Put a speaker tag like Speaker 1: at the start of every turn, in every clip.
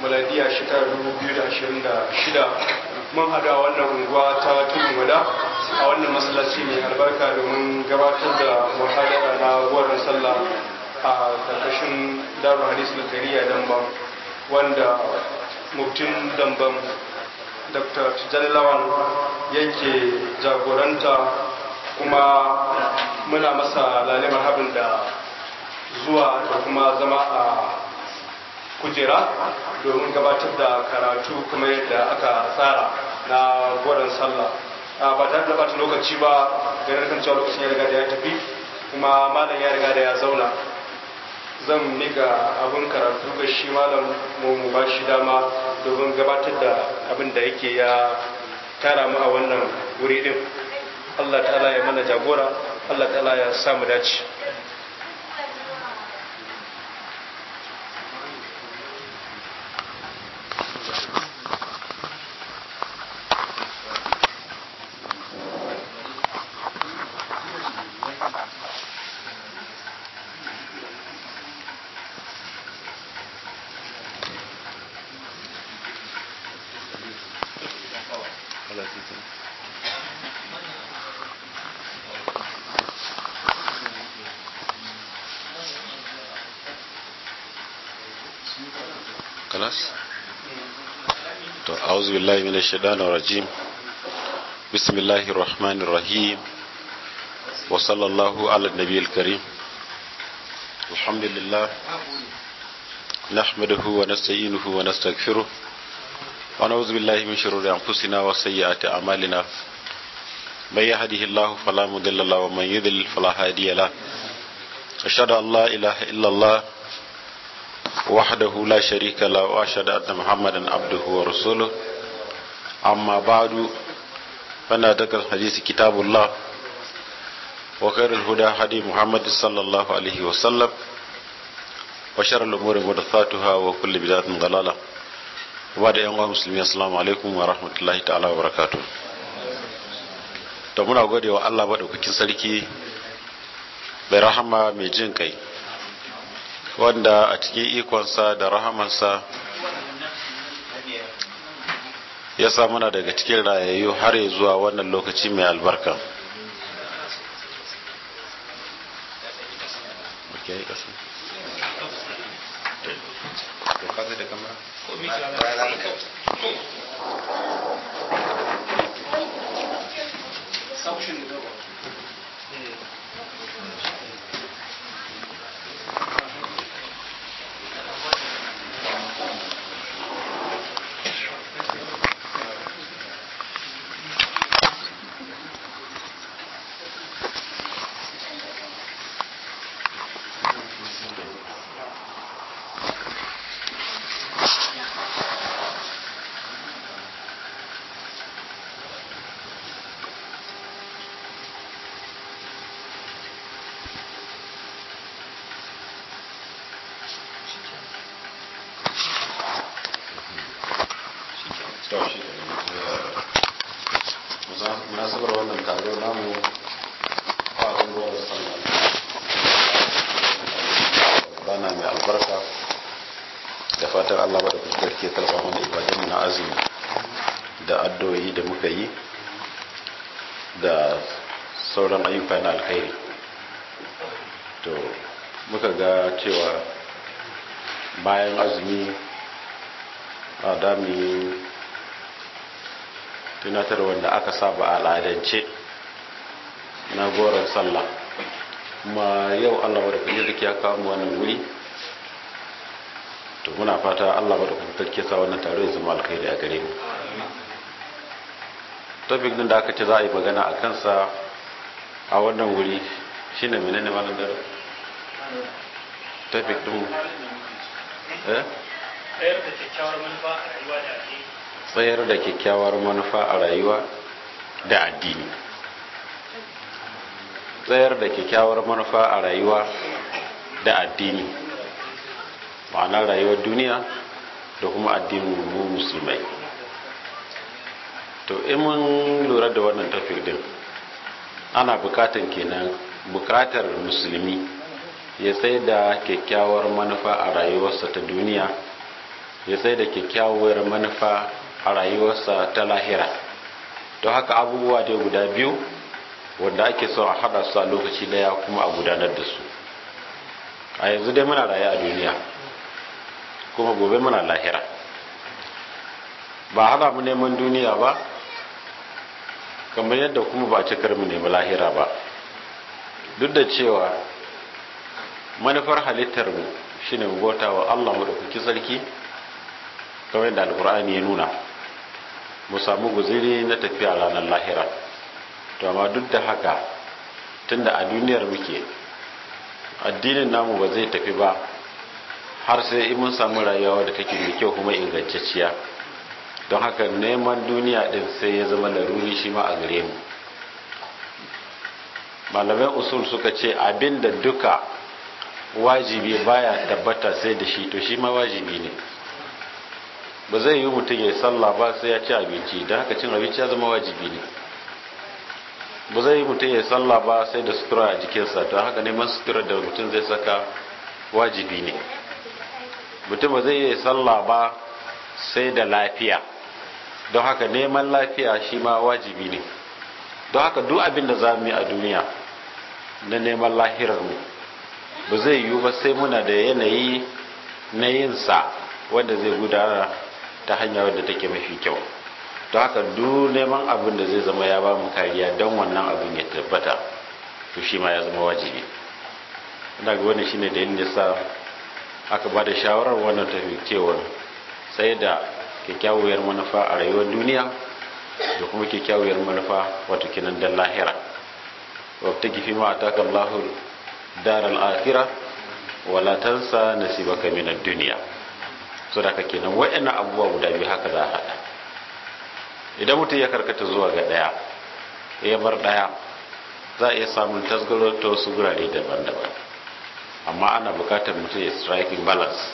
Speaker 1: maladiya shekarar 2026 mun haɗu a wannan unguwa ta tudun wada a wannan masallaci mai albarka domin gabatar da muhadara na goron sallah a karkashin darul hadis na kariya damban wanda muftin damban dr tijjani lawan yanke jagoranta kuma muna masa lalimar habin da zuwa da kuma zama a kujera domin gabatar da karatu kuma yadda aka tsara na goron sallah ba tare da bata lokaci ba ganin kan cewa lokacin ya riga da ya tafi kuma malam ya riga da ya zauna zan mika abin karatu ga shi malam mu ba shi dama domin gabatar da abin da yake ya tara mu a wannan wuri din Allah ta'ala ya mana jagora Allah ta'ala ya samu dace
Speaker 2: خلاص to a'udhu billahi minash shaitanir rajim bismillahir rahmanir rahim wa sallallahu ala nabiyil karim alhamdulillah nahmaduhu wa nasta'inuhu wa nastaghfiruh wa na'udhu billahi min shururi anfusina wa sayyiati a'malina may yahdihillahu fala mudilla lahu wa man yudlil fala hadiya lahu ashhadu an la ilaha illa allah وحده لا شريك له واشهد ان محمدا عبده ورسوله اما بعد فانا ذكر الحديث كتاب الله وخير الهدى هدي محمد صلى الله عليه وسلم وشر الامور محدثاتها وكل بدعه ضلاله وبعد ان مسلمين السلام عليكم ورحمه الله تعالى وبركاته to muna gode wa Allah madaukakin sarki mai rahama mai jin kai wanda a cikin ikonsa da rahamansa ya sa muna daga cikin rayayyu har ya zuwa wannan lokaci mai albarka munasabar wannan taro namu farin ruwan sallah bana mai albarka da fatan allah ba da fuskar ke karfa mana ibadan na azumi da addu'o'i da muka yi da sauran ayyuka na alkhairi to muka ga cewa bayan azumi a dami tunatar wanda aka saba al'adance na goron sallah kuma yau allah wadda da ya kawo mu wannan wuri to muna fata allah wadda kuma ke sa wannan taro ya zama alkhairi a gare mu topic din da aka ce za a yi magana a kansa a wannan wuri shine menene malam dare topic din eh
Speaker 3: tsayar da kyakkyawar manufa a rayuwa da addini
Speaker 2: tsayar da kyakkyawar manufa a rayuwa da addini tsayar da kyakkyawar manufa a rayuwa da addini ma'ana rayuwar duniya da kuma addinin mu musulmai to in mun lura da wannan tafiyar din ana bukatan kenan bukatar musulmi ya tsaye da kyakkyawar manufa a rayuwarsa ta duniya
Speaker 3: ya sai da kyakkyawar manufa a rayuwarsa ta lahira don haka abubuwa dai guda biyu wanda ake son a haɗa su a lokaci daya kuma a gudanar da su a yanzu dai muna raye a duniya kuma gobe muna lahira ba hana mu neman duniya ba kamar yadda kuma ba a cikar mu nemi lahira ba duk da cewa manufar halittar mu shine mu bauta wa Allah mu da kuki sarki kamar yadda alkur'ani ya nuna mu samu guziri na tafiya ranar lahira to amma duk da haka tunda a duniyar muke addinin namu ba zai tafi ba har sai in mun samu rayuwa da take mai kyau kuma ingantacciya don haka neman duniya din sai ya zama laruri shi ma a gare mu malamai usul suka ce abin da duka wajibi baya tabbata sai da shi to shi ma wajibi ne ba zai yi mutum ya yi sallah ba sai ya ci abinci don haka cin abinci ya zama wajibi ne ba zai yi mutum ya yi sallah ba sai da sutura a jikinsa don haka neman sutura da mutum zai saka wajibi ne mutum ba zai yi sallah ba sai da lafiya don haka neman lafiya shi ma wajibi ne don haka duk abin da za mu yi a duniya na neman lahirarmu ba zai yiwu ba sai muna da yanayi na yinsa wanda zai gudana ta hanya wadda take mafi kyau don haka duk neman abin da zai zama ya ba mu kariya don wannan abin ya tabbata to shi ma ya zama wajibi ina ga wannan shine dalilin da sa aka ba da shawarar wannan tafiyar sai da kyakkyawar manufa a rayuwar duniya da kuma kyakkyawar manufa wato kinan dan lahira wata gifi ma ataka Allahu daral akhirah wala tansa nasibaka min ad-dunya so da kake nan wayannan abubuwa guda biyu haka za a hada idan mutum ya karkata zuwa ga daya ya bar daya za a iya samun tasgaro ta wasu gurare daban-daban amma ana bukatar mutum ya striking balance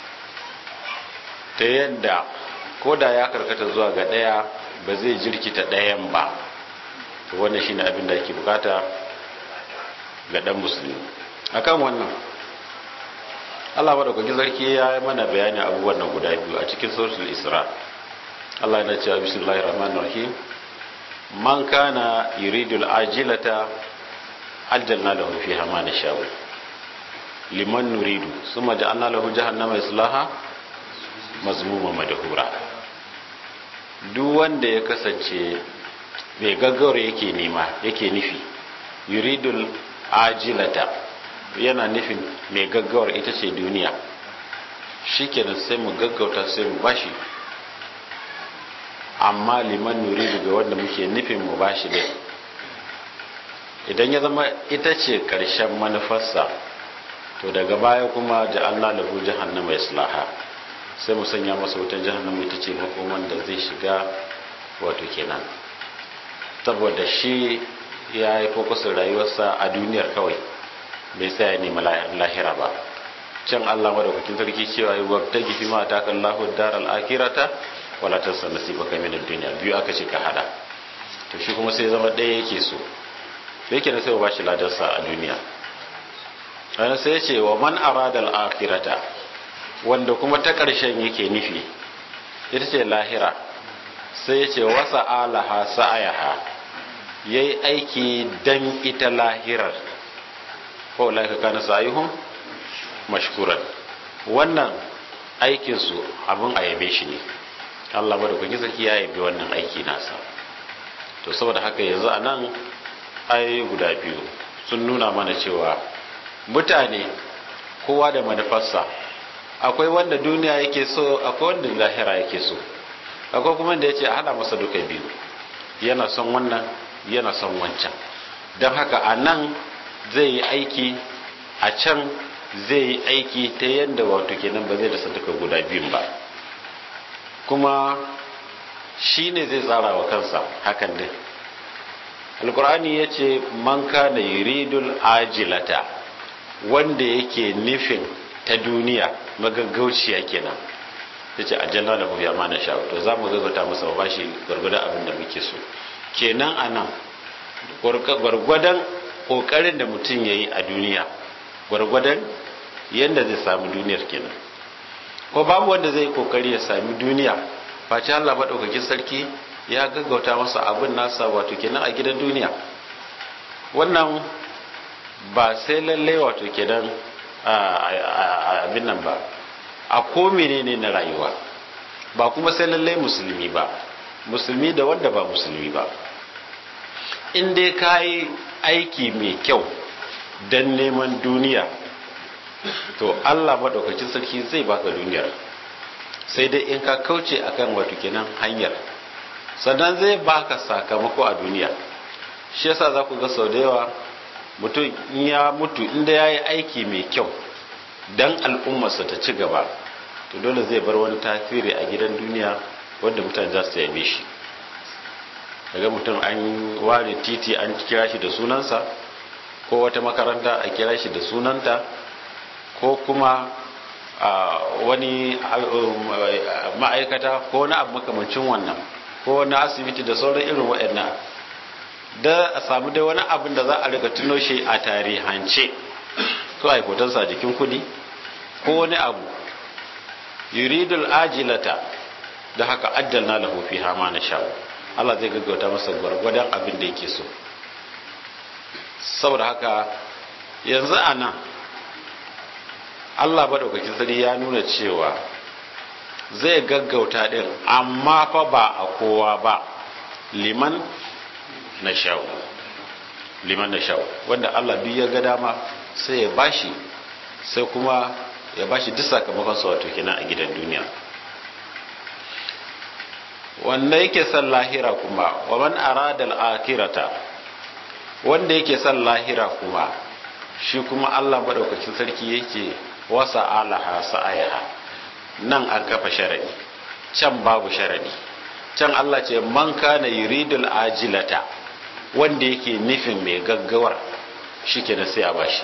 Speaker 3: ta yadda ko da ya karkata zuwa ga ɗaya ba zai jirkita ɗayan ba to wannan shine abin da ake bukata ga ɗan musulmi akan wannan Allah madaukakin sarki ya yi mana bayani abubuwan nan guda biyu a cikin suratul isra Allah yana cewa bismillahir rahmanir rahim man kana yuridu al-ajilata ajjalna lahu fiha ma nasha'u liman nuridu summa ja'alna lahu jahannama yaslaha mazmuma madahura duk wanda ya kasance mai gaggawar yake nema yake nufi yuridul ajilata yana nufin mai gaggawar ita ce duniya shikenan sai mu gaggauta sai mu bashi amma liman nuridu ga wanda muke nufin mu bashi dai idan ya zama ita ce ƙarshen manufarsa to daga baya kuma ja'alna lahu jahannama yaslaha sai mu sanya masa wutan jahannama ita ce makoman da zai shiga wato kenan saboda shi ya yi fokusin rayuwarsa a duniyar kawai bai tsaya nema lahira ba can Allah madaukakin sarki cewa yi wabta gifi ma ta kan lahu daral akirata wala tansa nasibaka min ad-dunya biyu aka ce ka hada to shi kuma sai zama ɗaya yake so yake na sai ba shi ladarsa a duniya ana sai ce wa man arada al-akhirata wanda kuma ta ƙarshen yake nufi ita ce lahira sai ya ce wasa alaha sa'ayaha ya yi aiki don ita lahirar ko laika kana sa'ayuhun mashkuran wannan aikinsu abin a yabe shi ne allah ba da kuki zaki ya yabe wannan aiki nasa to saboda haka yanzu a nan ayoyi guda biyu sun nuna mana cewa mutane kowa da manufarsa akwai wanda duniya yake so akwai wanda lahira yake so akwai kuma da ya ce a hada masa duka biyu yana son wannan yana son wancan don haka a nan zai yi aiki a can zai yi aiki ta yadda wato kenan ba zai da duka guda biyun ba kuma shi ne zai tsara wa kansa hakan din alkur'ani ya ce man kana yuridul ajilata wanda yake nufin ta duniya magaggauciya kenan ya ce aljanna da kuma ma na sha to za mu gaggauta masa ba shi gwargwadon abin da muke so kenan a nan gwargwadon ƙoƙarin da mutum ya yi a duniya gwargwadon yadda zai samu duniyar kenan ko babu wanda zai kokari ya sami duniya face Allah madaukakin sarki ya gaggauta masa abin nasa wato kenan a gidan duniya wannan ba sai lalle wato kenan abin nan ba a ko menene na rayuwa ba kuma sai lalle musulmi ba musulmi da wanda ba musulmi ba in dai ka yi aiki mai kyau don neman duniya to Allah maɗaukacin sarki zai baka duniyar sai dai in ka kauce akan wato kenan hanyar sannan zai baka sakamako a duniya shi yasa za ku ga sau da yawa mutum ya mutu inda ya yi aiki mai kyau don al'ummarsa ta ci gaba to dole zai bar wani tasiri a gidan duniya wanda mutane za su yabe shi daga mutum an ware titi an kira shi da sunansa ko wata makaranta a kira shi da sunanta ko kuma wani ma'aikata ko wani abu makamancin wannan ko wani asibiti da sauran irin waɗannan da a samu dai wani abin da za a riga tuno shi a tarihance ko a hotonsa jikin kudi ko wani abu yuridul ajilata da haka ajjalna lahu fiha ma nasha Allah zai gaggauta masa gwargwadon abin da yake so saboda haka yanzu a nan Allah maɗaukakin sani ya nuna cewa zai gaggauta ɗin amma fa ba a kowa ba liman na sha'u liman na sha'u wanda Allah duk ya ga dama sai ya bashi sai kuma ya bashi duk sakamakon sa wato kenan a gidan duniya wanda yake son lahira kuma wa man arada al-akhirata wanda yake son lahira kuma shi kuma Allah madaukakin sarki yake wasa alaha sa'ayaha nan an kafa sharadi can babu sharadi can Allah ce man kana yuridul ajilata wanda yake nufin mai gaggawar shikenan sai a bashi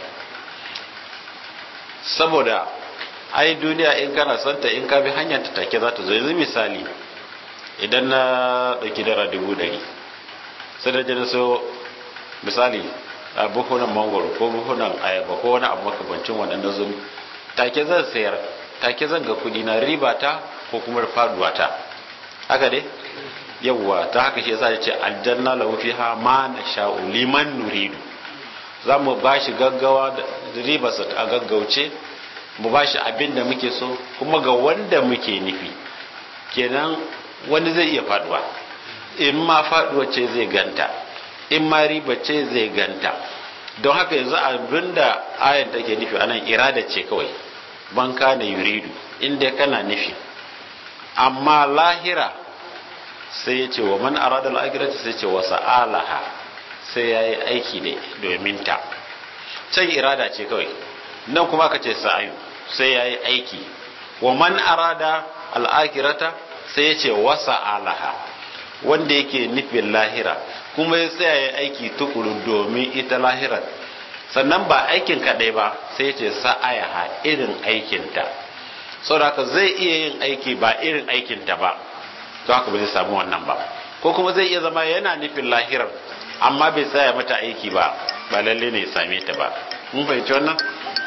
Speaker 3: saboda ai duniya in kana santa in ka bi hanyar ta take za ta zo yanzu misali idan na ɗauki dara dubu ɗari sai da jana so misali a buhunan mangoro ko buhunan ayaba ko wani abu makamancin wannan na zumi take zan sayar take zan ga kuɗi na riba ta ko kuma faduwa ta haka dai yawwa ta haka shi yasa ya ce aljanna lahu fiha ma nasha'u liman nuridu za mu ba shi gaggawa da ribarsa a gaggauce mu ba shi abin da muke so kuma ga wanda muke nufi kenan wani zai iya faduwa in ma faduwa ce zai ganta in ma riba ce zai ganta don haka yanzu abin da ayan take nufi anan irada ce kawai ban kana yuridu inda kana nufi amma lahira sai ya ce wa man arada al-akhirata sai ce wa sa'alaha sai yayi aiki ne domin ta can irada ce kawai nan kuma ka ce sa'ayu sai yayi aiki wa man arada al-akhirata sai ya ce wa sa'alaha wanda yake nufin lahira kuma ya tsaya ya aiki tukuru domin ita lahirar sannan ba aikin kaɗai ba sai ya ce sa'ayaha irin aikinta saboda haka zai iya yin aiki ba irin aikinta ba to haka ba zai samu wannan ba ko kuma zai iya zama yana nufin lahirar amma bai tsaya mata aiki ba ba lalle ne ya same ta ba mun fahimci wannan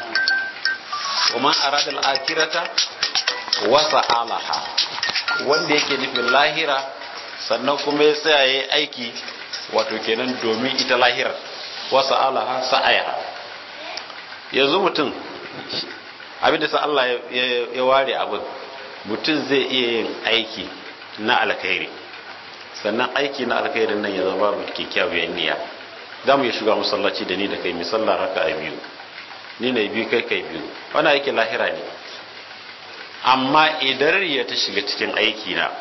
Speaker 3: kuma aradal akirata wasa alaha wanda yake nufin lahira sannan kuma ya tsaya ya aiki wato kenan domin ita lahirar wasa alaha sa'aya yanzu mutum abinda sa Allah ya ware abin mutum zai iya yin aiki na alkhairi sannan aiki na alkhairin nan ya zama mu kyakkyawar niyya za mu iya shiga masallaci da ni da kai misalla raka a biyu ni na biyu kai kai biyu wani aikin lahira ne amma idan ya ta shiga cikin aiki na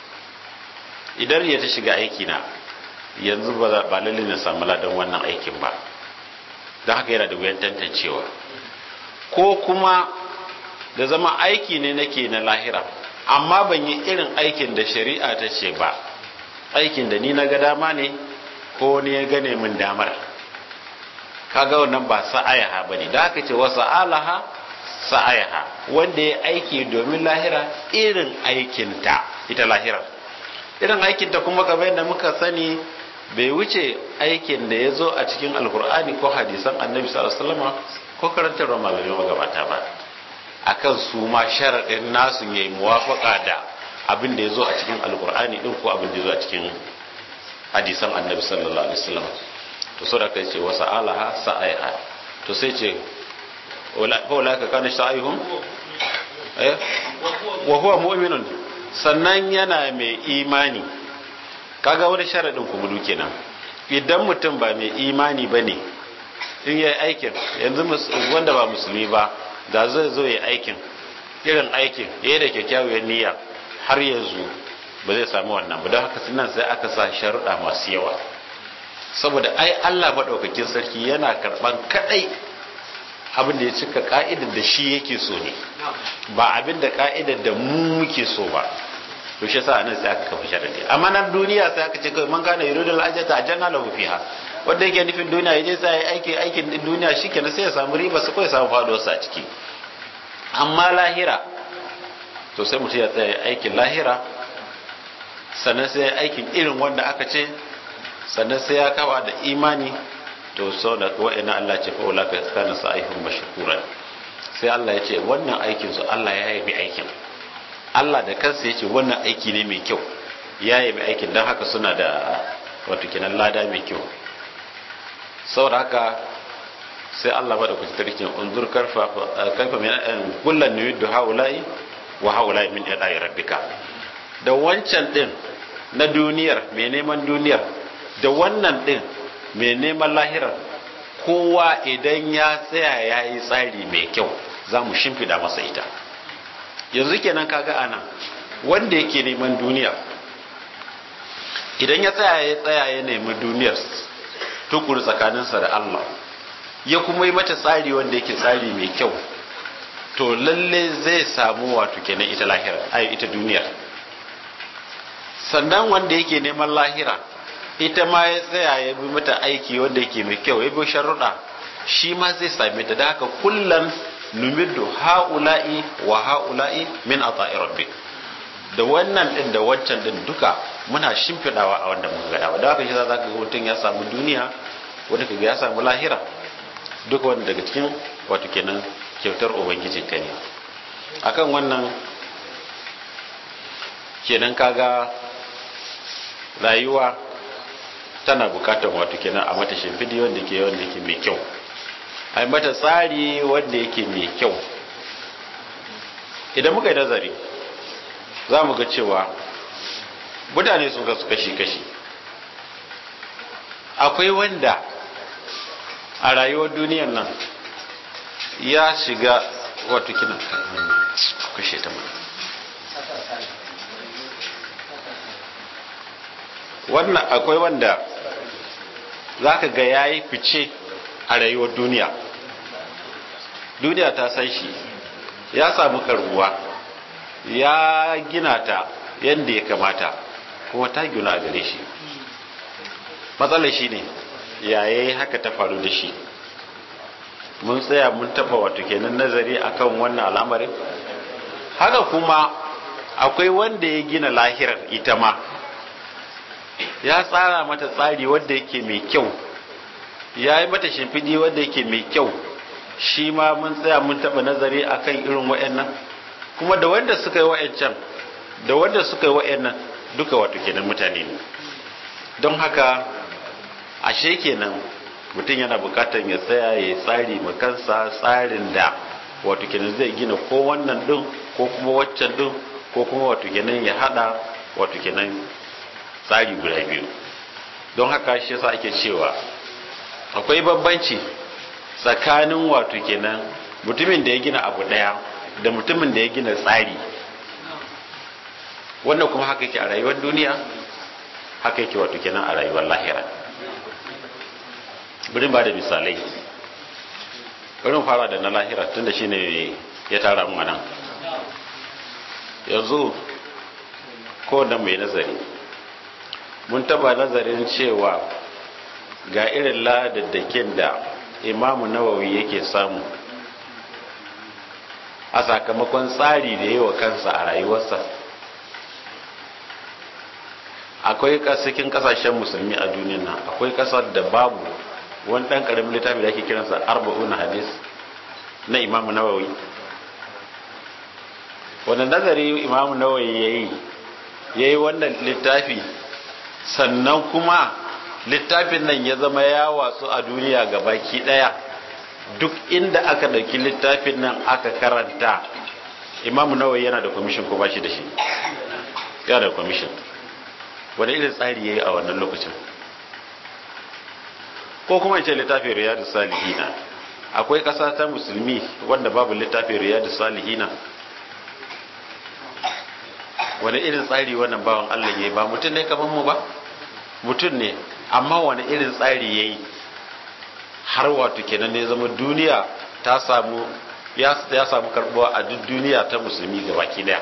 Speaker 3: idan ya ta shiga aiki na yanzu ba lalle na samu ladan wannan aikin ba don haka yana da wuyan tantancewa ko kuma da zama aiki ne nake na lahira amma ban yi irin aikin da shari'a ta ce ba aikin da ni na ga dama ne ko ne ya gane min damar kaga wannan ba sa'ayaha bane da aka ce wasa alaha sa'ayaha wanda ya aiki domin lahira irin aikinta ita lahira irin aikinta kuma kamar yadda muka sani bai wuce aikin da ya zo a cikin alkur'ani ko hadisan annabi sallallahu alaihi wasallam ko karantarwa malamin magabata ba akan su ma sharaɗin nasu ya yi muwafaka da abin da ya zo a cikin alkur'ani ɗin ko abin da ya zo a cikin hadisan annabi sallallahu alaihi wasallam to so da kai ce wasa alaha sa'aiha to sai ce wala ka kana sa'ihum eh wa huwa mu'minun sannan yana mai imani kaga wani sharadin kuma duke nan idan mutum ba mai imani bane in yayi aikin yanzu wanda ba musulmi ba da zai zo yayi aikin irin aikin yayi da kyakkyawar niyya har yanzu ba zai samu wannan ba don haka nan sai aka sa sharuɗa masu yawa saboda ai Allah maɗaukakin sarki yana karɓan kaɗai abin da ya cika ka'idar da shi yake so ne ba abin da ka'idar da mu muke so ba to shi yasa anan sai aka kafa sharadi amma nan duniya sai aka ce kai man kana yuridul ajata ajanna lahu fiha wanda yake nufin duniya yaje sai aiki aikin duniya shikenan sai ya samu riba su ko ya samu faduwar sa ciki amma lahira to sai mutum ya tsaya aikin lahira sannan sai aikin irin wanda aka ce sannan sai ya kawa da imani to sau da wa'ina Allah ce fa wala ka kana sa'ihum mashkuran sai Allah ya ce wannan aikin su Allah ya yabi aikin Allah da kansa ya ce wannan aiki ne mai kyau ya yabi aikin don haka suna da wato kinan lada mai kyau saboda haka sai Allah ba da kuci tarkin unzur karfa kaifa min kullan yudu haula'i wa haula'i min yada'i rabbika da wancan din na duniyar mai neman duniyar da wannan din mai neman lahirar kowa idan ya tsaya ya yi tsari mai kyau za mu shimfiɗa masa ita yanzu kenan kaga ana wanda yake neman duniya idan ya tsaya ya tsaya ya nemi duniyar tukuru tsakaninsa da Allah ya kuma yi mata tsari wanda yake tsari mai kyau to lalle zai samu wato kenan ita lahira ai ita duniyar sannan wanda yake neman lahira ita ma ya tsaya ya bi mata aiki wanda yake mai kyau ya bi sharuɗa shi ma zai same ta da haka kullum numiddu ha'ula'i wa ha'ula'i min ata'i rabbik da wannan din da wancan din duka muna shimfidawa a wanda muka gada da haka shi za ka ga mutum ya samu duniya wanda kaga ya samu lahira duka wanda daga cikin wato kenan kyautar ubangijin ka ne akan wannan kenan kaga rayuwa tana bukatar wato kenan a mata shimfidi wanda ke wanda ke mai kyau a mata tsari wanda yake mai kyau idan muka yi nazari za mu ga cewa mutane sun kasu kashi-kashi akwai wanda a rayuwar duniyar nan ya shiga wato kina kashe ta mana wannan akwai wanda za ka ga ya yi fice a rayuwar duniya duniya ta san shi ya samu karuwa ya gina ta yadda ya kamata kuma ta gina a gare shi matsalar shi ne yayi haka ta faru da shi mun tsaya mun taba wato kenan nazari akan wannan al'amarin haka kuma akwai wanda ya gina lahirar ita ma ya tsara mata tsari wanda yake mai kyau ya yi mata shimfiɗi wanda yake mai kyau shi ma mun tsaya mun taɓa nazari akan irin wa'annan kuma da wanda suka yi wa'ancan da wanda suka yi wa'annan duka wato kenan mutane ne don haka ashe kenan mutum yana bukatar ya tsaya ya tsari makansa tsarin da wato kenan zai gina ko wannan din ko kuma waccan din ko kuma wato kenan ya hada wato kenan tsari guda biyu don haka shi yasa ake cewa akwai bambanci tsakanin wato kenan mutumin da ya gina abu daya da mutumin da ya gina tsari wannan kuma haka yake a rayuwar duniya haka yake wato kenan a rayuwar lahira birin ba da misalai birin fara da na lahira tun da shi ne ya tara mu nan yanzu ko da mai nazari mun taba nazarin cewa ga irin ladaddakin da imamu nawawi yake samu a sakamakon tsari da yi wa kansa a rayuwarsa akwai cikin kasashen musulmi a duniya nan akwai kasar da babu wani ɗan ƙaramin littafi da ake kiransa arba'una hadis na imamu nawawi wani nazari imamu nawawi ya yi ya yi wannan littafi sannan kuma littafin nan ya zama ya watsu a duniya ga baki daya duk inda aka ɗauki littafin nan aka karanta imamu nawawi yana da kwamishin ko ba shi da shi yana da kwamishin wani irin tsari ya yi a wannan lokacin ko kuma ce littafin riyadu salihina akwai ƙasa ta musulmi wanda babu littafin riyadu salihina wani irin tsari wannan bawan Allah ya yi ba mutum ne kamar mu ba mutum ne amma wani irin tsari ya yi har wato kenan ne zama duniya ta samu ya samu karbuwa a duk duniya ta musulmi ga baki daya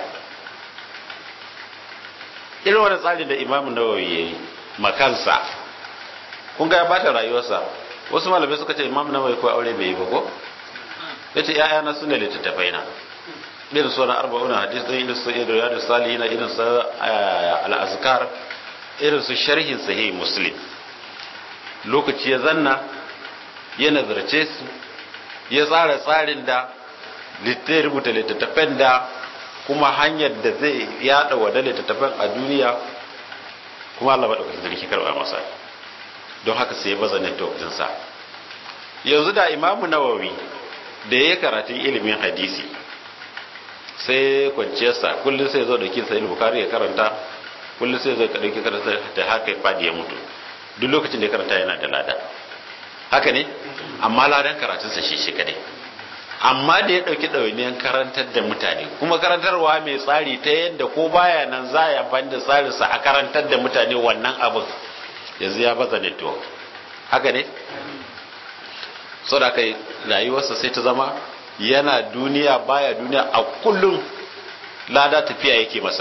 Speaker 3: irin wani tsari da imamu nawawi ya yi makansa kun ga ya bata rayuwarsa wasu malamai suka ce imamu nawawi ko aure bai yi ba ko ya ce ‘ya'yana su ne littattafai na irin su na arba'una hadis ɗin irin su irin yadda salihina irin su al'azkar irin su sharhin sahih muslim lokaci ya zanna ya nazarce su ya tsara tsarin da littai rubuta littattafan da kuma hanyar da zai yada wada littattafan a duniya kuma Allah maɗaukakin sarki karɓa masa don haka sai ya baza network ɗinsa yanzu da imamu nawawi da ya karatun ilimin hadisi sai kwanciyarsa kullum sai zo da kinsa ilimin bukari ya karanta kullum sai zai ɗauki karanta da haka ya faɗi ya mutu duk lokacin da ya karanta yana da lada haka ne amma ladan karatunsa shi shi kadai amma da ya ɗauki ɗawainiyar karantar da mutane kuma karantarwa mai tsari ta yadda ko baya nan za a yi amfani da tsarinsa a karantar da mutane wannan abin yanzu ya baza network haka ne sau da kai rayuwarsa sai ta zama yana duniya baya duniya a kullum lada tafiya yake masa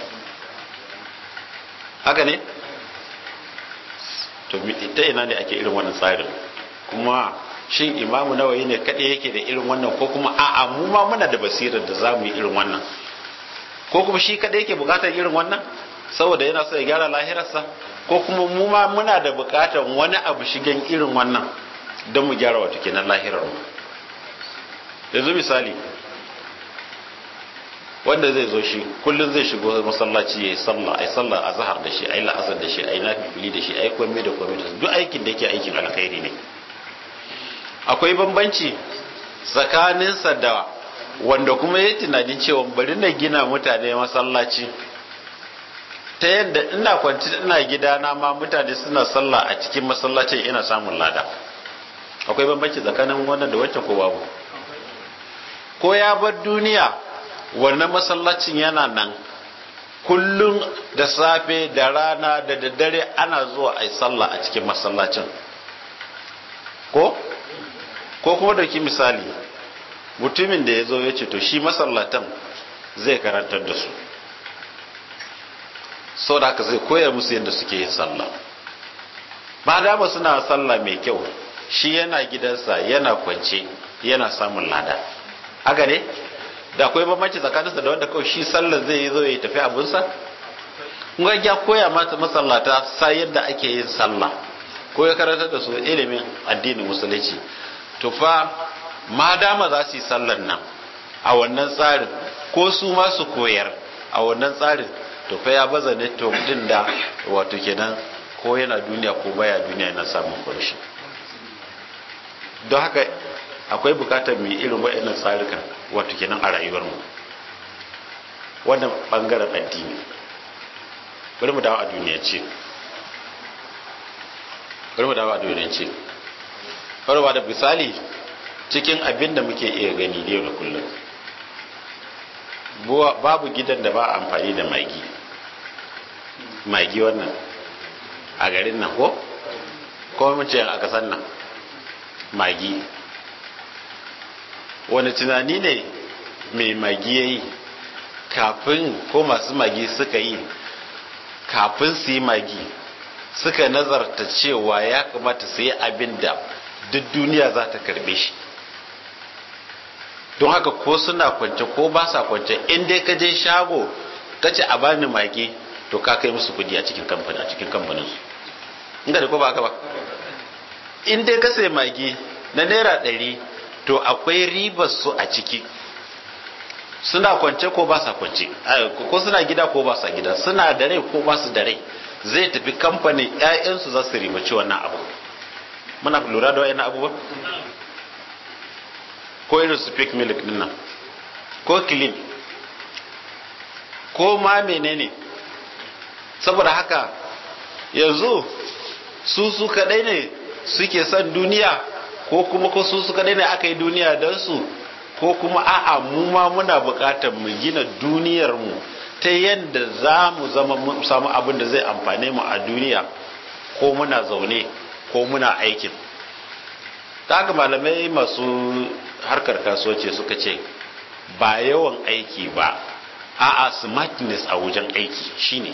Speaker 3: haka ne to ta ina ne ake irin wannan tsarin kuma shin imamu nawayi ne kaɗai yake da irin wannan ko kuma a'a mu ma muna da basirar da za mu yi irin wannan ko kuma shi kaɗai yake buƙatar irin wannan saboda yana so ya gyara lahirarsa ko kuma mu ma muna da buƙatar wani abu shigen irin wannan don mu gyara wato kenan lahirar mu yanzu misali wanda zai zo shi kullum zai shigo masallaci ya yi sallah ai sallah a zahar da shi ai la'asar da shi ai nafili da shi ai komai da komai da duk aikin da yake aikin alkhairi ne akwai bambanci tsakaninsa da wanda kuma ya tunanin cewa bari na gina mutane masallaci ta yadda ina kwanci ina gidana ma mutane suna sallah a cikin masallacin ina samun lada akwai bambanci tsakanin wannan da wancan ko babu ko ya bar duniya wannan masallacin yana nan kullum da safe da rana da daddare ana zuwa a yi sallah a cikin masallacin ko ko kuma dauki misali mutumin da ya zo ya ce to shi masallatan zai karantar da su sau da haka zai koya musu yadda suke yin sallah ba dama suna sallah mai kyau shi yana gidansa yana kwance yana samun lada haka ne da akwai bambanci tsakaninsa da wanda kawai shi sallar zai yi zo ya tafi abinsa kuma ya koya mata masallata sa yadda ake yin sallah ko ya karantar da su ilimin addinin musulunci to fa ma dama za su yi sallar nan a wannan tsarin ko su ma su koyar a wannan tsarin to fa ya baza network din da wato kenan ko yana duniya ko baya duniya yana samun kunshi don haka akwai bukatar mai irin waɗannan tsarukan wato kenan a rayuwarmu wannan ɓangaren addini bari mu dawo a duniya ce bari mu dawo a duniya ce farwa da misali cikin abin da muke iya gani yau da kullum babu gidan da ba amfani da magi magi wannan a garin nan ko ko mun ce a kasan nan magi wani tunani ne mai magi ya yi kafin ko masu magi suka yi kafin su yi magi suka nazarta cewa ya kamata su yi abin da duk duniya za ta karbe shi don haka ko suna kwance ko ba sa kwance in dai ka je shago ka ce a bani magi to ka kai musu kudi a cikin kamfani a cikin kamfanin su inda da ko ba haka ba in dai ka sai magi na naira ɗari to akwai ribar su a ciki suna kwance ko ba sa kwance ko suna gida ko ba sa gida suna da rai ko ba su da rai zai tafi kamfanin 'ya'yansu za su ribaci wannan abu muna lura da wa'in abubuwa ko irin su fake milk din nan ko clean ko ma menene saboda haka yanzu su su kadai ne suke son duniya ko kuma ko su su kadai ne aka yi duniya don su ko kuma a'a mu ma muna bukatar mu gina duniyar mu ta yadda za mu zama samu abin da zai amfane mu a duniya ko muna zaune ko muna aikin ta haka malamai masu harkar kasuwanci suka ce ba yawan aiki ba a'a smartness a wajen aiki shine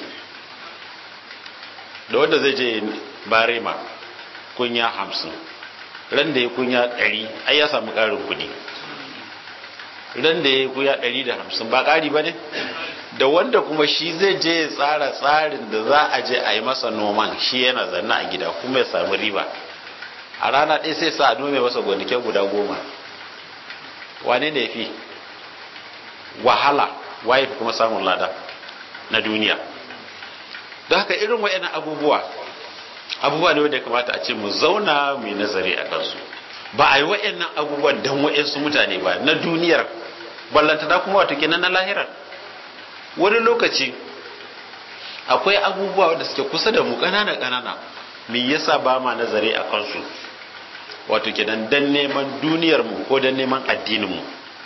Speaker 3: da wanda zai je barema kunya hamsin ran da ya kunya ɗari ai ya samu ƙarin kuɗi ran da ya kunya ɗari da hamsin ba ƙari ba ne da wanda kuma shi zai je ya tsara tsarin da za a je a yi masa noman shi yana zanna a gida kuma ya samu riba a rana ɗaya sai sa a nome masa gonake guda goma wane ne fi wahala waye fi kuma samun lada na duniya don haka irin wa'yan abubuwa abubuwa ne wanda ya kamata a ce mu zauna mai nazari a kansu ba a yi wa'yan abubuwan don wa'yansu mutane ba na duniyar ballantana kuma wato kenan na lahirar wani lokaci akwai abubuwa wanda suke kusa da mu ƙanana ƙanana me yasa ba ma nazari a kansu wato kenan dan neman duniyar mu ko dan neman addinin mu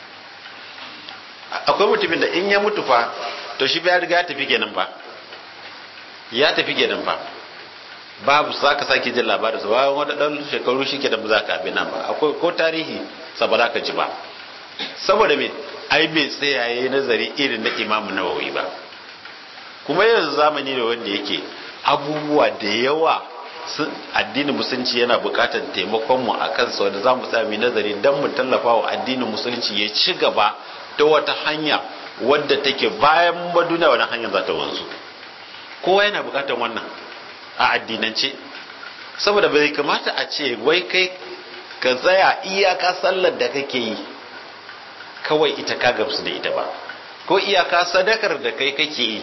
Speaker 3: akwai mutumin da in ya mutu fa to shi ya riga ya tafi kenan ba ya tafi kenan ba babu za ka sake jin labarin sa bayan wani dan shekaru shi ke da ba za ka abin nan ba akwai ko tarihi sa ba za ka ji ba saboda me ai bai tsaya yayi nazari irin na imamu nawawi ba kuma yanzu zamani da wanda yake abubuwa da yawa addinin musulunci yana bukatar taimakon mu a kansa wanda za mu sami nazari don mu tallafa wa addinin musulunci ya ci gaba ta wata hanya wadda take bayan ba duniya wani hanyar za ta wanzu kowa yana bukatar wannan a addinance saboda bai kamata a ce wai kai ka tsaya iyaka sallar da kake yi kawai ita ka gamsu da ita ba ko iyaka sadakar da kai kake yi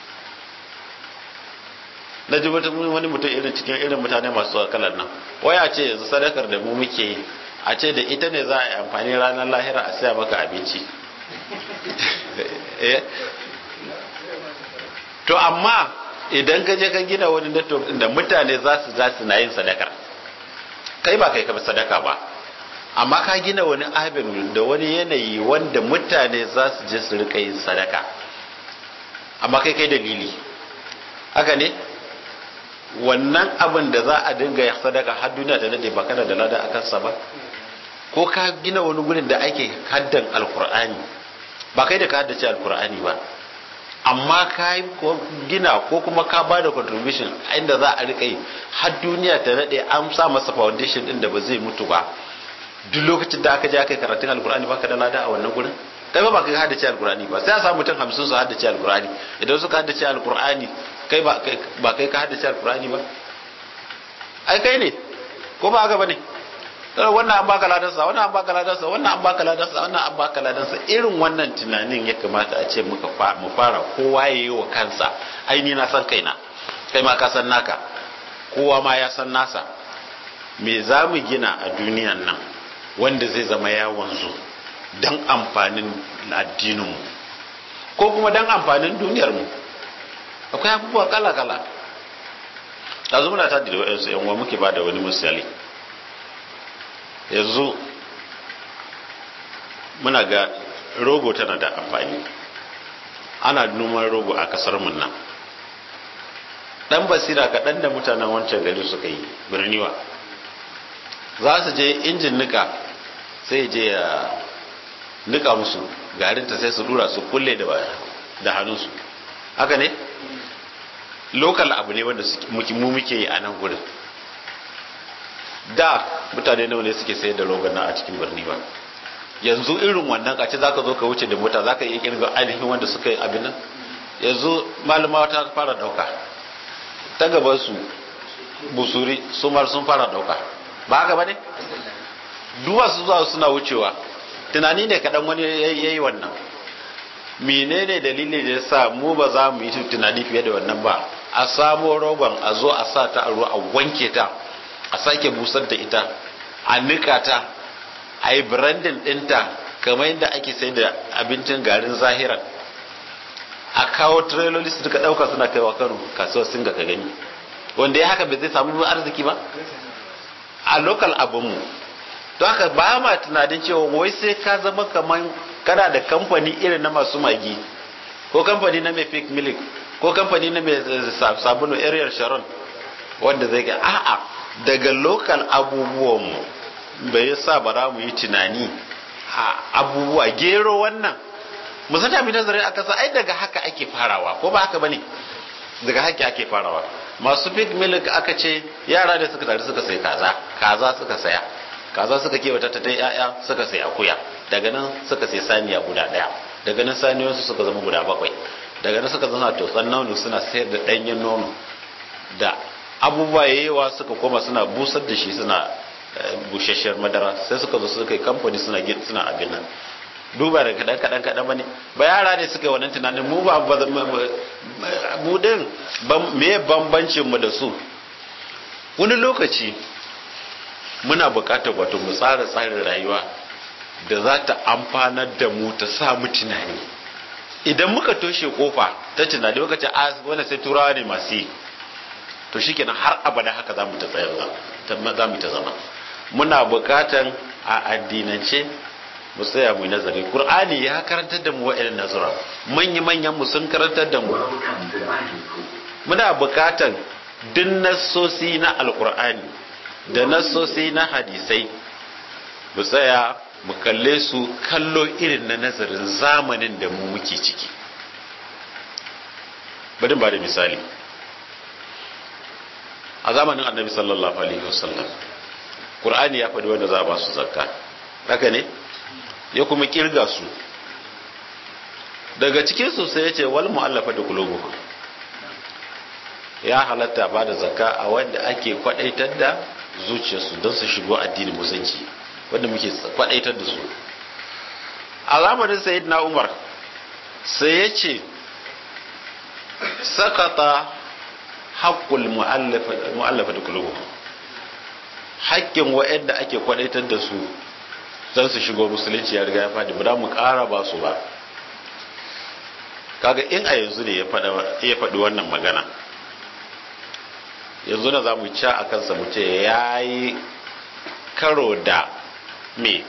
Speaker 3: na ji wani mutum irin cikin irin mutane masu kalar nan waya ce yanzu sadakar da mu muke yi a ce da ita ne za a yi amfani ranar lahira a saya maka abinci to amma idan ka je ka gina wani network da mutane za su za su na yin sadakar kai ba kai ka sadaka ba amma ka gina wani abin da wani yanayi wanda mutane za su je su rika yin sadaka amma kai kai dalili haka ne wannan abin da za a dinga ya sadaka har duniya ta nade ba kana da lada a kansa ba ko ka gina wani gurin da ake haddan alkur'ani ba kai da ka haddace alkur'ani ba amma ka gina ko kuma ka ba da contribution inda za a rika yi har duniya ta nade an sa masa foundation din da ba zai mutu ba duk lokacin da aka je aka yi karatun alkur'ani ba ka da lada a wannan gurin kai ba ba kai haddace alkur'ani ba sai a samu mutum hamsin su haddace alkur'ani idan suka haddace alkur'ani kai ba kai ka haddace alkur'ani ba ai kai ne ko ba haka bane wannan an baka ladansa wannan an baka ladansa wannan an baka ladansa wannan an baka ladansa irin wannan tunanin ya kamata a ce muka mu fara kowa ya yi wa kansa ai ni na san kaina kai ma ka san naka kowa ma ya san nasa me za mu gina a duniyan nan wanda zai zama ya wanzu don amfanin addininmu ko kuma don amfanin duniyarmu akwai abubuwa kala-kala ɗazu muna ta da wa'yansu yan uwa muke ba da wani misali yanzu muna ga rogo tana da amfani ana noman rogo a kasar mun nan dan basira kaɗan da mutanen wancan gari suka yi birniwa za su je injin nika sai je ya nika musu garinta sai su dura su kulle da hannunsu haka ne lokal abu ne wanda mu muke yi a nan gurin da mutane nawa ne suke sayar da rogon nan a cikin birni ba yanzu irin wannan kace zaka zo ka wuce da mota zaka iya kirga ainihin wanda suka yi abin nan yanzu malama ta fara dauka ta gaban su busuri su mar sun fara dauka ba haka bane duwa su zuwa suna wucewa tunani ne kadan wani yayi wannan menene dalili da yasa mu ba za mu yi tunani fiye da wannan ba a samo rogon a zo a sa ta a ruwa a wanke ta a sake busar da ita a nika ta a yi branding ɗinta kamar yadda ake sai da abincin garin zahiran a kawo trailoli su duka ɗauka suna kaiwa kano kasuwar singa ka gani wanda ya haka bai zai samu arziki ba a lokal abinmu don haka ba ma tunanin cewa wai sai ka zama kamar kana da kamfani irin na masu magi ko kamfani na mai fake milk ko kamfani na mai sabulu ariel sharon wanda zai ga a'a daga lokal abubuwanmu bai sa ba za mu yi tunani a abubuwa gero wannan musanta mai nazarin a kasa ai daga haka ake farawa ko ba haka bane daga haka ake farawa masu fake milk aka ce yara da suka tare suka sai kaza kaza suka saya kaza suka kewata ta dai yaya suka sai akuya daga nan suka sai saniya guda daya daga nan saniyoyinsu suka zama guda bakwai daga nan suka zana totsan nono suna sayar da danyen nono da abubuwa yayewa suka koma suna busar da shi suna bushasshiyar madara sai suka zo suka yi kamfani suna suna abin nan duba da kadan kadan kadan bane ba yara ne suka yi wannan tunanin mu ba mu din me bambancin mu da su wani lokaci muna buƙatar wato mu tsara tsarin rayuwa da za ta amfanar da mu ta sa mu tunani idan muka toshe kofa ta tunani muka ce a wannan sai turawa ne masu yi to shikenan har abada haka za mu ta tsayar za mu ta zama muna buƙatan a addinance mu tsaya mu nazari qur'ani ya karantar da mu wa'annan nazara manya manyan mu sun karantar da mu muna buƙatan duk nassosi na alqur'ani da nassosi na hadisai mu tsaya mu kalle su kallo irin na nazarin zamanin da mu muke ciki bari ba da misali a zamanin annabi sallallahu alaihi wasallam qur'ani ya faɗi wanda za a ba su zakka haka ne ya kuma kirga su daga cikin su sai ya ce wal mu'allafa da qulubuhum ya halatta ba da zakka a wanda ake kwadaitar da zuciyarsu don su shigo addinin musulunci wanda muke kwadaitar da su a zamanin sayyidina umar sai ya ce sakata haƙƙul mu'allafa da kulubu haƙƙin wa'yanda ake kwadaitar da su don su shigo musulunci ya riga ya faɗi ba mu ƙara ba su ba kaga in a yanzu ne ya faɗi wannan magana yanzu na za mu ca a kansa mu ce ya yi karo da me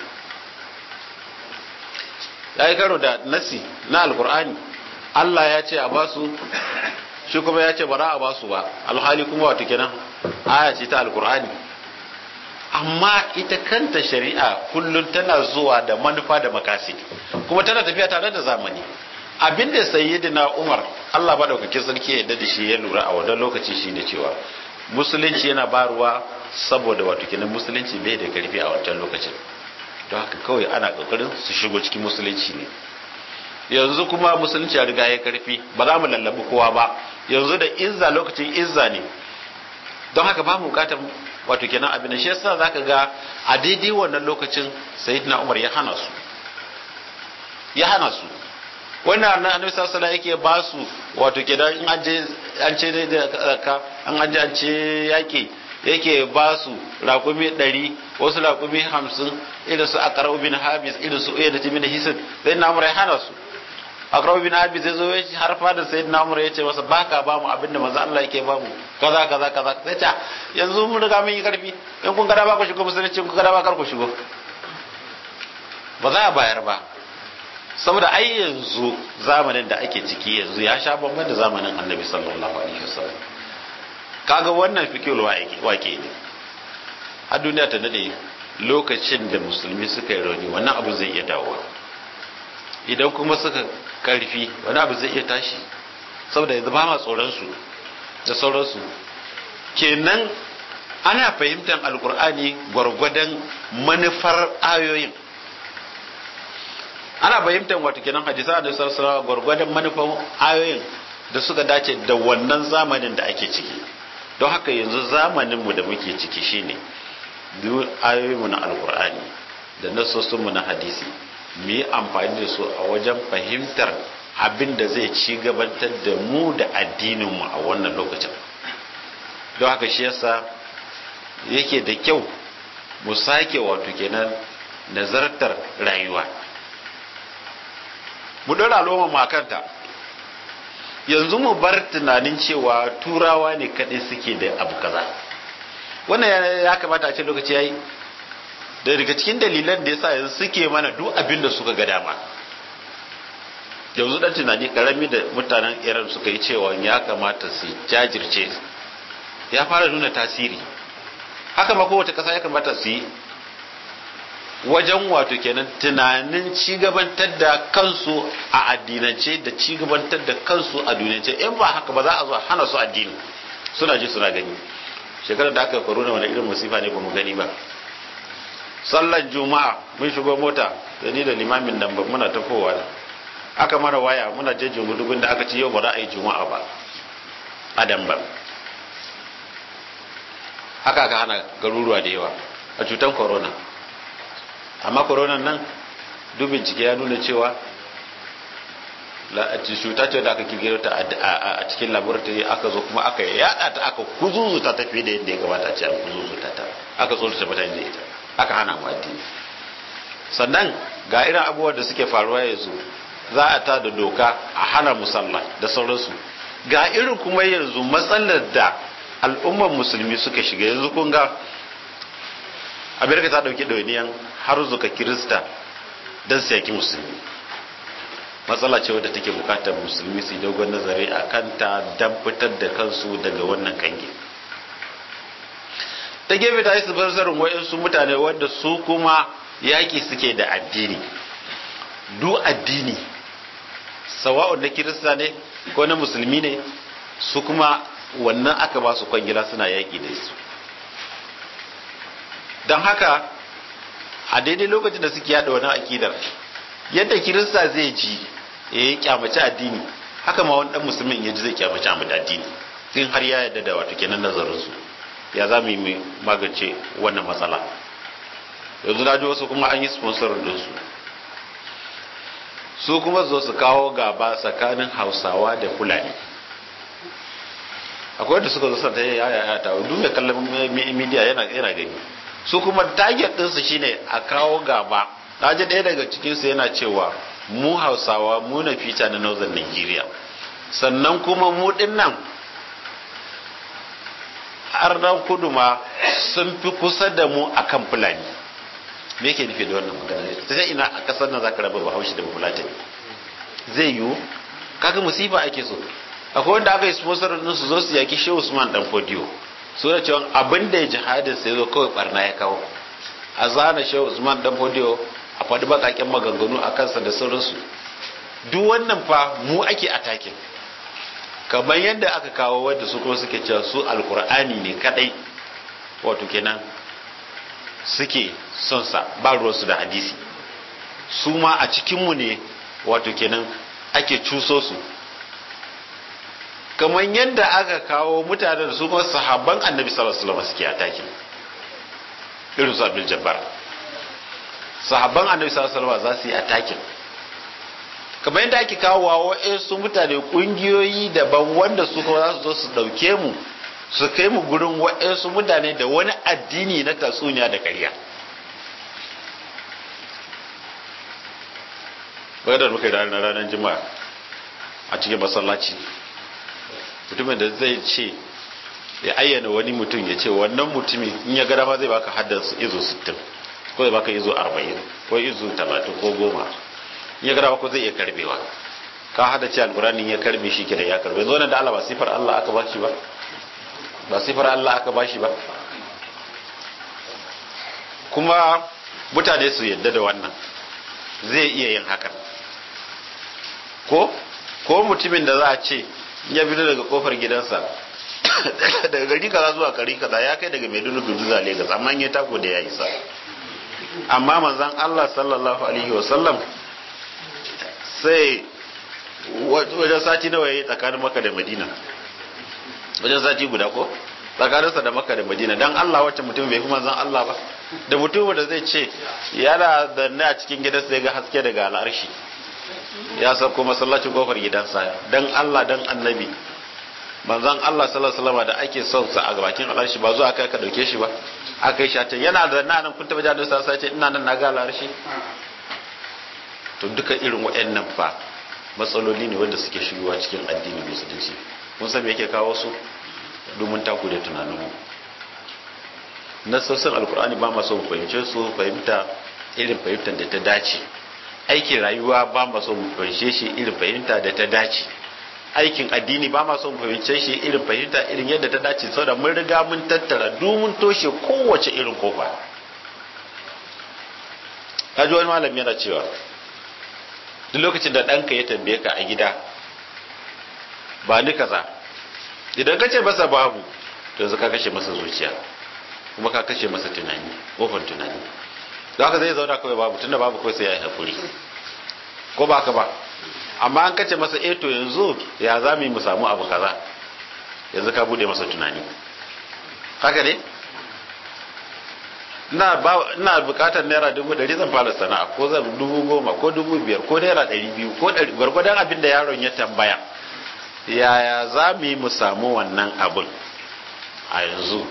Speaker 3: ya yi karo da nasi na alkur'ani Allah ya ce a basu shi kuma ya ce bara a basu ba alhali kuma wato kenan aya ce ta alkur'ani amma ita kanta shari'a kullum tana zuwa da manufa da makasi kuma tana tafiya tare da zamani abin da sayyidina Umar Allah ba daukakin sarki ya yarda da shi ya lura a wannan lokaci shine cewa musulunci yana baruwa saboda wato kenan musulunci bai da karfi a wancan lokacin don haka kawai ana kokarin su shigo cikin musulunci ne yanzu kuma musulunci ya riga ya karfi ba za mu lallabi kowa ba yanzu da izza lokacin izza ne don haka ba mu bukatar wato kenan abin da shi yasa zaka ga a daidai wannan lokacin sayyidina Umar ya hana su ya hana su wannan na annabi sallallahu alaihi yake ba su wato kenan in an je an ce da ka an an je an ce yake yake ba su raƙumi ɗari wasu raƙumi hamsin irin su akarau bin habis irin su iya da timin hisin sai na ya hana su akarau bin habis zai zo ya har fadar sai na ya ce masa baka ba mu abinda maza Allah yake ba mu kaza kaza kaza sai ta yanzu mun riga mun yi karfi in kun gada ba ku shigo musulunci kun gada ba kar ku shigo ba za a bayar ba saboda ai yanzu zamanin da ake ciki yanzu ya sha bamban da zamanin annabi sallallahu alaihi wasallam kaga wannan fikir wake ne a duniya ta nade lokacin da musulmi suka yi rauni wannan abu zai iya dawowa idan kuma suka karfi wani abu zai iya tashi saboda yanzu ba ma tsoronsu da sauransu kenan ana fahimtar alkur'ani gwargwadon manufar ayoyin ana fahimtar wato kenan hadisa da sarsara gwargwadon manufar ayoyin da suka dace da wannan zamanin da ake ciki don haka yanzu zamaninmu da muke ciki shine duk ayoyinmu na alkur'ani da nasosinmu na hadisi mu yi amfani da su a wajen fahimtar abin da zai ci gabatar da mu da addininmu a wannan lokacin don haka shi yasa yake da kyau mu sake wato kenan nazartar rayuwa mu ɗora loma makanta yanzu mu bar tunanin cewa turawa ne kaɗai suke da abu kaza wannan ya kamata a ce lokaci ya yi da daga cikin dalilan da yasa yanzu suke mana duk abin da suka ga dama yanzu dan tunani karami da mutanen iran suka yi cewa ya kamata su jajirce ya fara nuna tasiri haka ma kowace kasa ya kamata su yi wajen wato kenan tunanin cigabantar da kansu a addinance da cigabantar da kansu a duniyance in ba haka ba za a zo hana su addini suna ji suna gani shekarar da aka korona wani irin musifa ne ba mu gani ba sallan juma'a mun shigo mota da ni da limamin nan muna tafowa aka mana waya muna jejin gudugun da aka ce yau ba za a yi juma'a ba a ba haka aka hana garuruwa da yawa a cutar corona amma corona nan duk bincike ya nuna cewa cuta ce da aka kirkiro ta a cikin laboratory aka zo kuma aka yada ta aka kuzuzuta ta fiye da yadda ya kamata a ce an kuzuzuta ta aka tsorata mutane da ita aka hana mu addini sannan ga irin abubuwan da suke faruwa yanzu za a ta da doka a hana musalla da sauransu ga irin kuma yanzu matsalar da al'ummar musulmi suka shiga yanzu kun ga amerika ta dauki ɗauniyan har zuka kirista don su yaki musulmi matsala ce wadda take bukatar musulmi su yi dogon nazari a kanta don fitar da kansu daga wannan kange ta gefe ta yi su farsarin wa'insu mutane wadda su kuma yaƙi suke da addini du addini sawa'un na kirista ne ko na musulmi ne su kuma wannan aka ba su kwangila suna yaƙi da su don haka a daidai lokacin da suke yada wani akidar yadda kirista zai ji ya yi kyamaci addini haka ma wani dan musulmin ya ji zai kyamaci addini sun har ya yadda da wato kenan nazarinsu ya za mu yi magance wannan matsala yanzu na ji wasu kuma an yi sponsor dinsu su kuma zo su kawo gaba tsakanin hausawa da fulani akwai wanda suka zo sa ta yaya ya ta duk mai kallon media yana yana gani su kuma target ɗinsu shine a kawo gaba ta ji ɗaya daga cikinsu yana cewa mu hausawa mu na fita na northern nigeria sannan kuma mu ɗin nan arnan kudu ma sun fi kusa da mu akan fulani me yake nufi da wannan magana ta sai ina a kasar nan zaka raba bahaushe da bafulatani zai yiwu kaga musifa ake so akwai wanda aka yi sponsor din su zo su yaki shehu usman dan fodiyo su da cewa abin da ya jihadin sai zo kawai barna ya kawo a zana shehu usman dan fodiyo a faɗi bakaken maganganu a kansa da sauransu duk wannan fa mu ake atakin kamar yadda aka kawo wadda su kuma suke cewa su alkur'ani ne kadai wato kenan suke son sa ba ruwansu da hadisi su ma a cikinmu ne wato kenan ake cuso su kamar yadda aka kawo mutanen da su kuma sahabban annabi sallallahu alaihi wasallam suke ataki irin su abdul jabbar sahabban annabi sallallahu alaihi wasallam za su yi atakin kamar yadda ake kawo wa wa'insu mutane kungiyoyi daban wanda su kuma za su zo su dauke mu su kai mu gurin wa'insu mutane da wani addini na tatsuniya da ƙarya bai da muka yi ranar ranar jima'a a cikin masallaci mutumin da zai ce ya ayyana wani mutum ya ce wannan mutumin in ya gada ma zai baka haddansu izo 60 ko zai baka izo 40 ko izo 30 ko goma in ya gada ko zai iya karbewa ka hada ce alkurani ya karbe shi kira ya karbe zo da Allah ba sifar Allah aka bashi ba ba sifar Allah aka bashi ba kuma mutane su yadda da wannan zai iya yin hakan ko ko mutumin da za a ce ya fito daga kofar gidansa daga gari kaza zuwa gari kaza ya kai daga Maiduguri zuwa Lagos amma ya tako da ya isa amma manzon Allah sallallahu alaihi wasallam sai wajen sati nawa yayi tsakanin Makka da Madina wajen sati guda ko tsakaninsa da makka da madina dan Allah wacce mutum bai fi manzon Allah ba da mutum da zai ce yana da na a cikin gidansa ya ga haske daga al'arshi ya sauko masallacin kofar gidansa dan Allah dan annabi manzon Allah sallallahu alaihi wasallam da ake son sa a bakin al'arshi ba zuwa kai ka dauke shi ba aka yi shatan yana da na nan kun taba jadon sa sai ce ina nan na ga al'arshi to duka irin waɗannan fa matsaloli ne wanda suke shigowa cikin addinin musulunci mun san me yake kawo su domin taku da tunaninmu nassosin alkur'ani ba maso mu fahimce su fahimta irin fahimtar da ta dace aikin rayuwa ba maso mu fahimce shi irin fahimta da ta dace aikin addini ba maso mu fahimce shi irin fahimta irin yadda ta dace saboda mun riga mun tattara domin toshe kowace irin kofa kaji wani malami yana cewa duk lokacin da ɗanka ya tambaye ka a gida ba ni kaza idan ka ce masa babu to yanzu ka kashe masa zuciya kuma ka kashe masa tunani kofar tunani da haka zai zauna kawai babu tunda babu kawai sai ya yi hakuri ko ba ka ba amma an kace masa eh to yanzu ya za mu yi mu samu abu kaza yanzu ka bude masa tunani haka ne ina bukatar naira dubu ɗari zan fara sana'a ko zan dubu goma ko dubu biyar ko naira ɗari biyu ko gwargwadon abin da yaron ya tambaya yaya za mu yi mu samu wannan abin a yanzu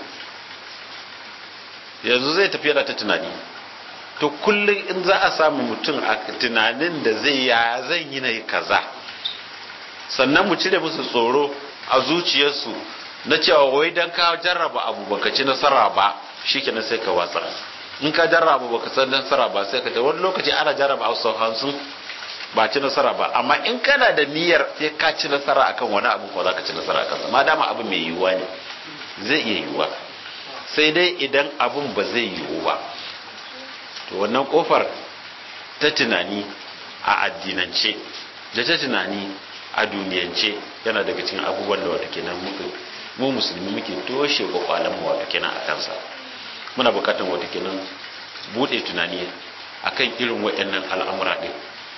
Speaker 3: yanzu zai tafi da ta tunani to kullum in za a samu mutum a tunanin da zai yaya zan yi na kaza sannan mu cire musu tsoro a zuciyarsu na cewa wai dan ka jarraba abu baka ci nasara ba shikenan sai ka watsa in ka jarraba baka san nasara ba sai ka ta wani lokaci ana jarraba a sau hamsin ba ci nasara ba amma in kana da niyyar sai ka ci nasara akan wani abu ko za ka ci nasara akan ma dama abu mai yiwuwa ne zai iya yiwuwa sai dai idan abun ba zai yiwu ba to wannan kofar ta tunani a addinance da ta tunani a duniyance yana daga cikin abubuwan da wata kenan muka mu musulmi muke toshe kwakwalen mu wata kenan a kansa muna bukatar wata kenan bude tunani akan irin waɗannan al'amura din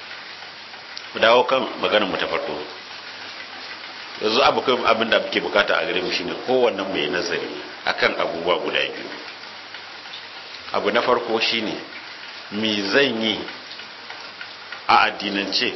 Speaker 3: mu dawo kan maganar mu ta farko yanzu abokan abin da muke bukata a gare mu shine kowanne mu yi nazari akan abubuwa guda biyu abu na farko shine me zan yi a addinance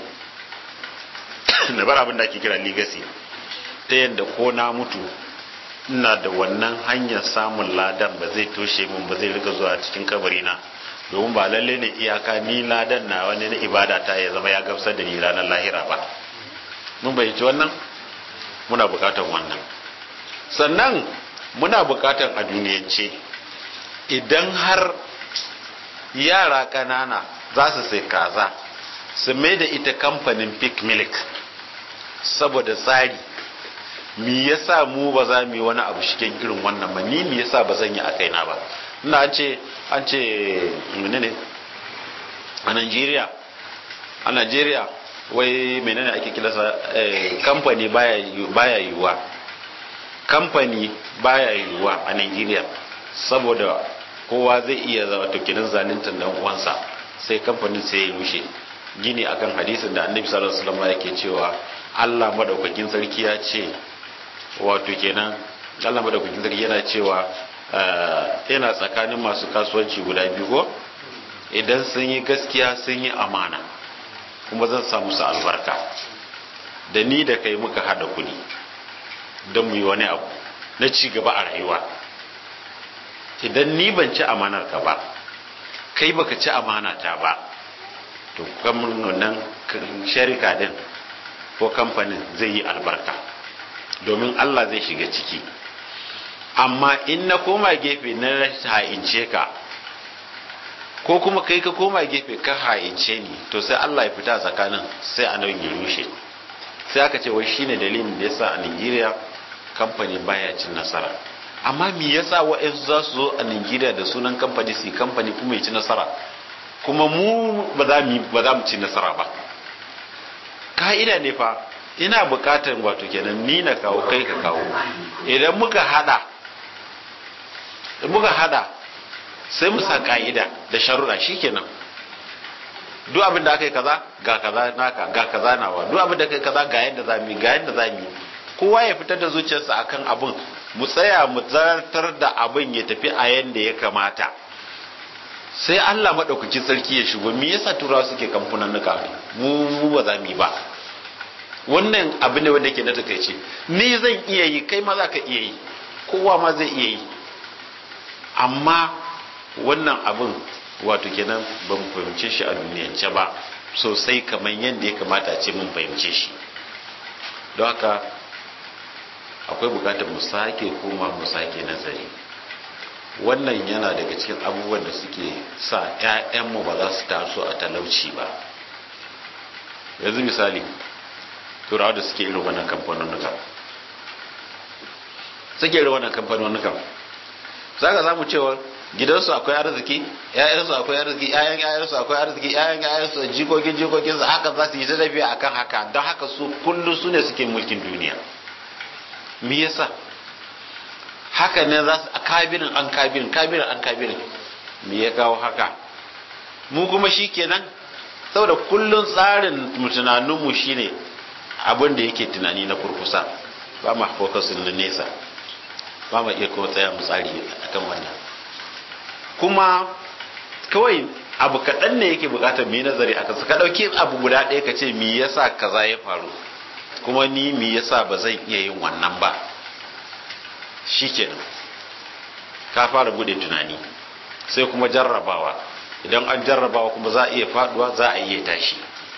Speaker 3: na bar abin da ake kira legacy ta yadda ko na mutu ina da wannan hanyar samun ladan ba zai toshe min ba zai riga zuwa cikin kabari na domin ba lalle ne iyaka ni ladan na wani na ibada ta ya zama ya gamsar da ni ranar lahira ba mun bayyaci wannan muna bukatar wannan sannan muna bukatar a duniyance idan har yara ƙanana za su sai kaza su mai da ita kamfanin pick milk saboda tsari mi yasa mu ba za mu yi wani abu shigen irin wannan ba ni mi yasa ba zan yi a kaina ba ina an ce an ce menene a Najeriya a Najeriya wai menene ake kilasa kamfani baya yiwuwa kamfani baya yiwuwa a Najeriya saboda kowa zai iya zama tukinin zaluntar dan uwansa sai kamfanin sai ya rushe gini akan hadisin da annabi sallallahu alaihi wasallam yake cewa Allah madaukakin sarki ya ce wato kenan Allah madaukakin sarki yana cewa yana tsakanin masu kasuwanci guda biyu ko idan sun yi gaskiya sun yi amana kuma zan sa musu albarka da ni da kai muka hada kuɗi don mu yi wani abu na ci gaba a rayuwa idan ni ban ci amanar ka ba kai baka ci amana ta ba to kamar nan sharika din ko kamfanin zai yi albarka domin Allah zai shiga ciki amma in na koma gefe na ha'ince ka ko kuma kai ka koma gefe ka ha'ince ni to sai Allah ya fita tsakanin sai a nan ya rushe sai aka ce wai shine dalilin da yasa a Nigeria kamfani baya cin nasara amma me yasa wa'ansu za su zo a Nigeria da sunan kamfani su kamfani kuma ya ci nasara kuma mu ba za mu ba za mu ci nasara ba ka'ida ne fa ina bukatar wato kenan ni na kawo kai ka kawo idan muka hada muka hada sai mu sa ka'ida da sharuɗa shikenan duk abin da aka yi kaza ga kaza naka ga kaza nawa duk abin da aka yi kaza ga yadda za mu ga yadda za mu kowa ya fitar da zuciyarsa akan abin mu tsaya mu zartar da abin ya tafi a yanda ya kamata sai Allah maɗaukakin sarki ya shigo me yasa turawa suke kamfanin nuka mu mu ba za mu yi ba wannan abu ne wanda ke na takaice ni zan iya yi kai ma za ka iya yi kowa ma zai iya yi amma wannan abin wato kenan ba mu fahimce shi a duniyance ba sosai kamar yadda ya kamata ce mun fahimce shi don haka akwai bukatar mu sake koma mu sake nazari wannan yana daga cikin abubuwan da suke sa 'ya'yanmu ba za su taso a talauci ba yanzu misali turawa da suke irin wannan kamfanonuka suke irin wannan kamfanonuka za ka samu cewa gidansu akwai arziki ƴaƴansu akwai arziki ƴaƴan ƴaƴansu akwai arziki ƴaƴan ƴaƴansu jikokin jikokin su haka za su yi ta tafiya akan haka don haka su kullum su ne suke mulkin duniya me yasa haka ne za su a kabirin an kabirin kabirin an kabirin me ya kawo haka mu kuma shi kenan saboda kullum tsarin tunaninmu shine abin da yake tunani na kurkusa ba ma focusin na nesa ba ma iya kuma tsaya mu tsari akan wannan kuma kawai abu kaɗan ne yake buƙatar mu yi nazari a kansa ka ɗauki abu guda ɗaya ka ce me yasa kaza ya faru kuma ni me yasa ba zan iya yin wannan ba shikenan ka fara bude tunani sai kuma jarrabawa idan an jarrabawa kuma za a iya faduwa za a iya tashi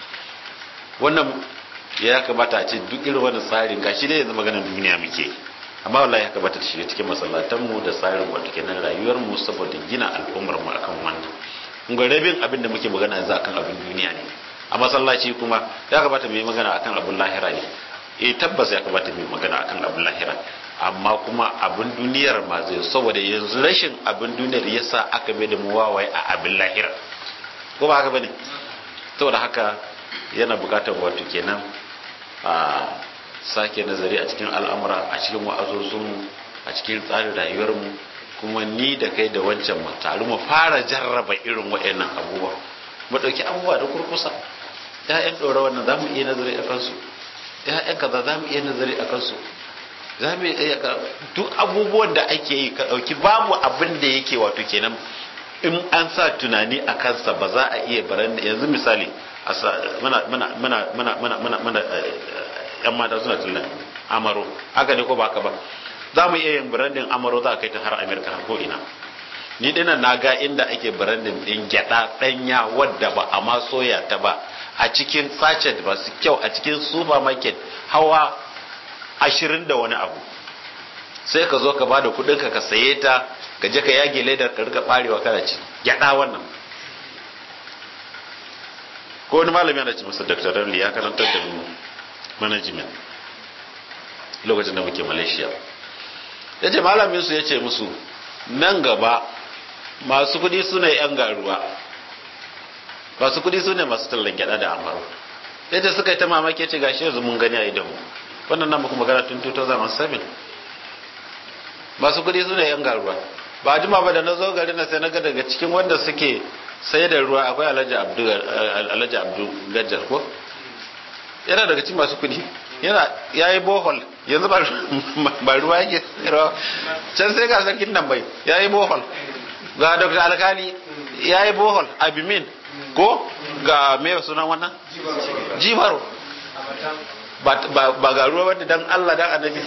Speaker 3: wannan ya kamata a ce duk irin wannan tsarin gashi dai yanzu maganar duniya muke amma wallahi ya kamata ta shiga cikin masallatan mu da tsarin wato kenan rayuwar mu saboda gina al'ummar mu akan wannan kun ga rabin abin da muke magana yanzu akan abin duniya ne a masallaci kuma ya kamata mu yi magana akan abin lahira ne eh tabbas ya kamata mu yi magana akan abin lahira amma kuma abin duniyar ma zai saboda yanzu rashin abin duniyar yasa aka bai da mu wawaye a abin lahira ko ba haka bane saboda haka yana bukatar wato kenan a sake nazari a cikin al'amura a cikin wa'azozin a cikin tsarin rayuwarmu kuma ni da kai da wancan mu taru mu fara jarraba irin waɗannan abubuwa mu ɗauki abubuwa da kurkusa ya'yan ɗora wannan za mu iya nazari a kansu ya'yan kaza za mu iya nazari a kansu za mu iya duk abubuwan da ake yi ka ɗauki babu abin da yake wato kenan in an sa tunani a kansa ba za a iya baran yanzu misali muna muna muna muna muna muna muna yan mata suna tunan amaro haka ne ko ba ka ba za mu iya yin branding amaro za a kai ta har amerika har ko ina ni dinan na ga inda ake branding din gyada danya wadda ba a ma soya ta ba a cikin sachet ba su kyau a cikin supermarket hawa ashirin da wani abu sai ka zo ka ba da kudinka ka saye ta ka je ka yage ledar ka rika barewa kana ci gyada wannan ko wani malami yana ci masa dr rarli ya karantar da mu management lokacin da muke malaysia ya ce malamin su ya ce musu nan gaba masu kudi su ne yan garuwa masu kudi su ne masu tallan gyada da amaro yadda suka yi ta mamaki ce gashi yanzu mun gani a idanmu wannan nan muku magana tun 2007 masu kudi su ne yan garuwa ba jima ba da na zo gari na sai na ga daga cikin wanda suke sai da ruwa akwai alhaji abdu alhaji abdu gajjar ko yana daga cikin masu kudi yana yayi bohol yanzu ba ba ruwa yake rawa can sai ga sarkin nan bai yayi bohol ga dr alkali yayi bohol abimin ko ga me sunan wannan jibaro ba ga ruwa wanda dan Allah dan annabi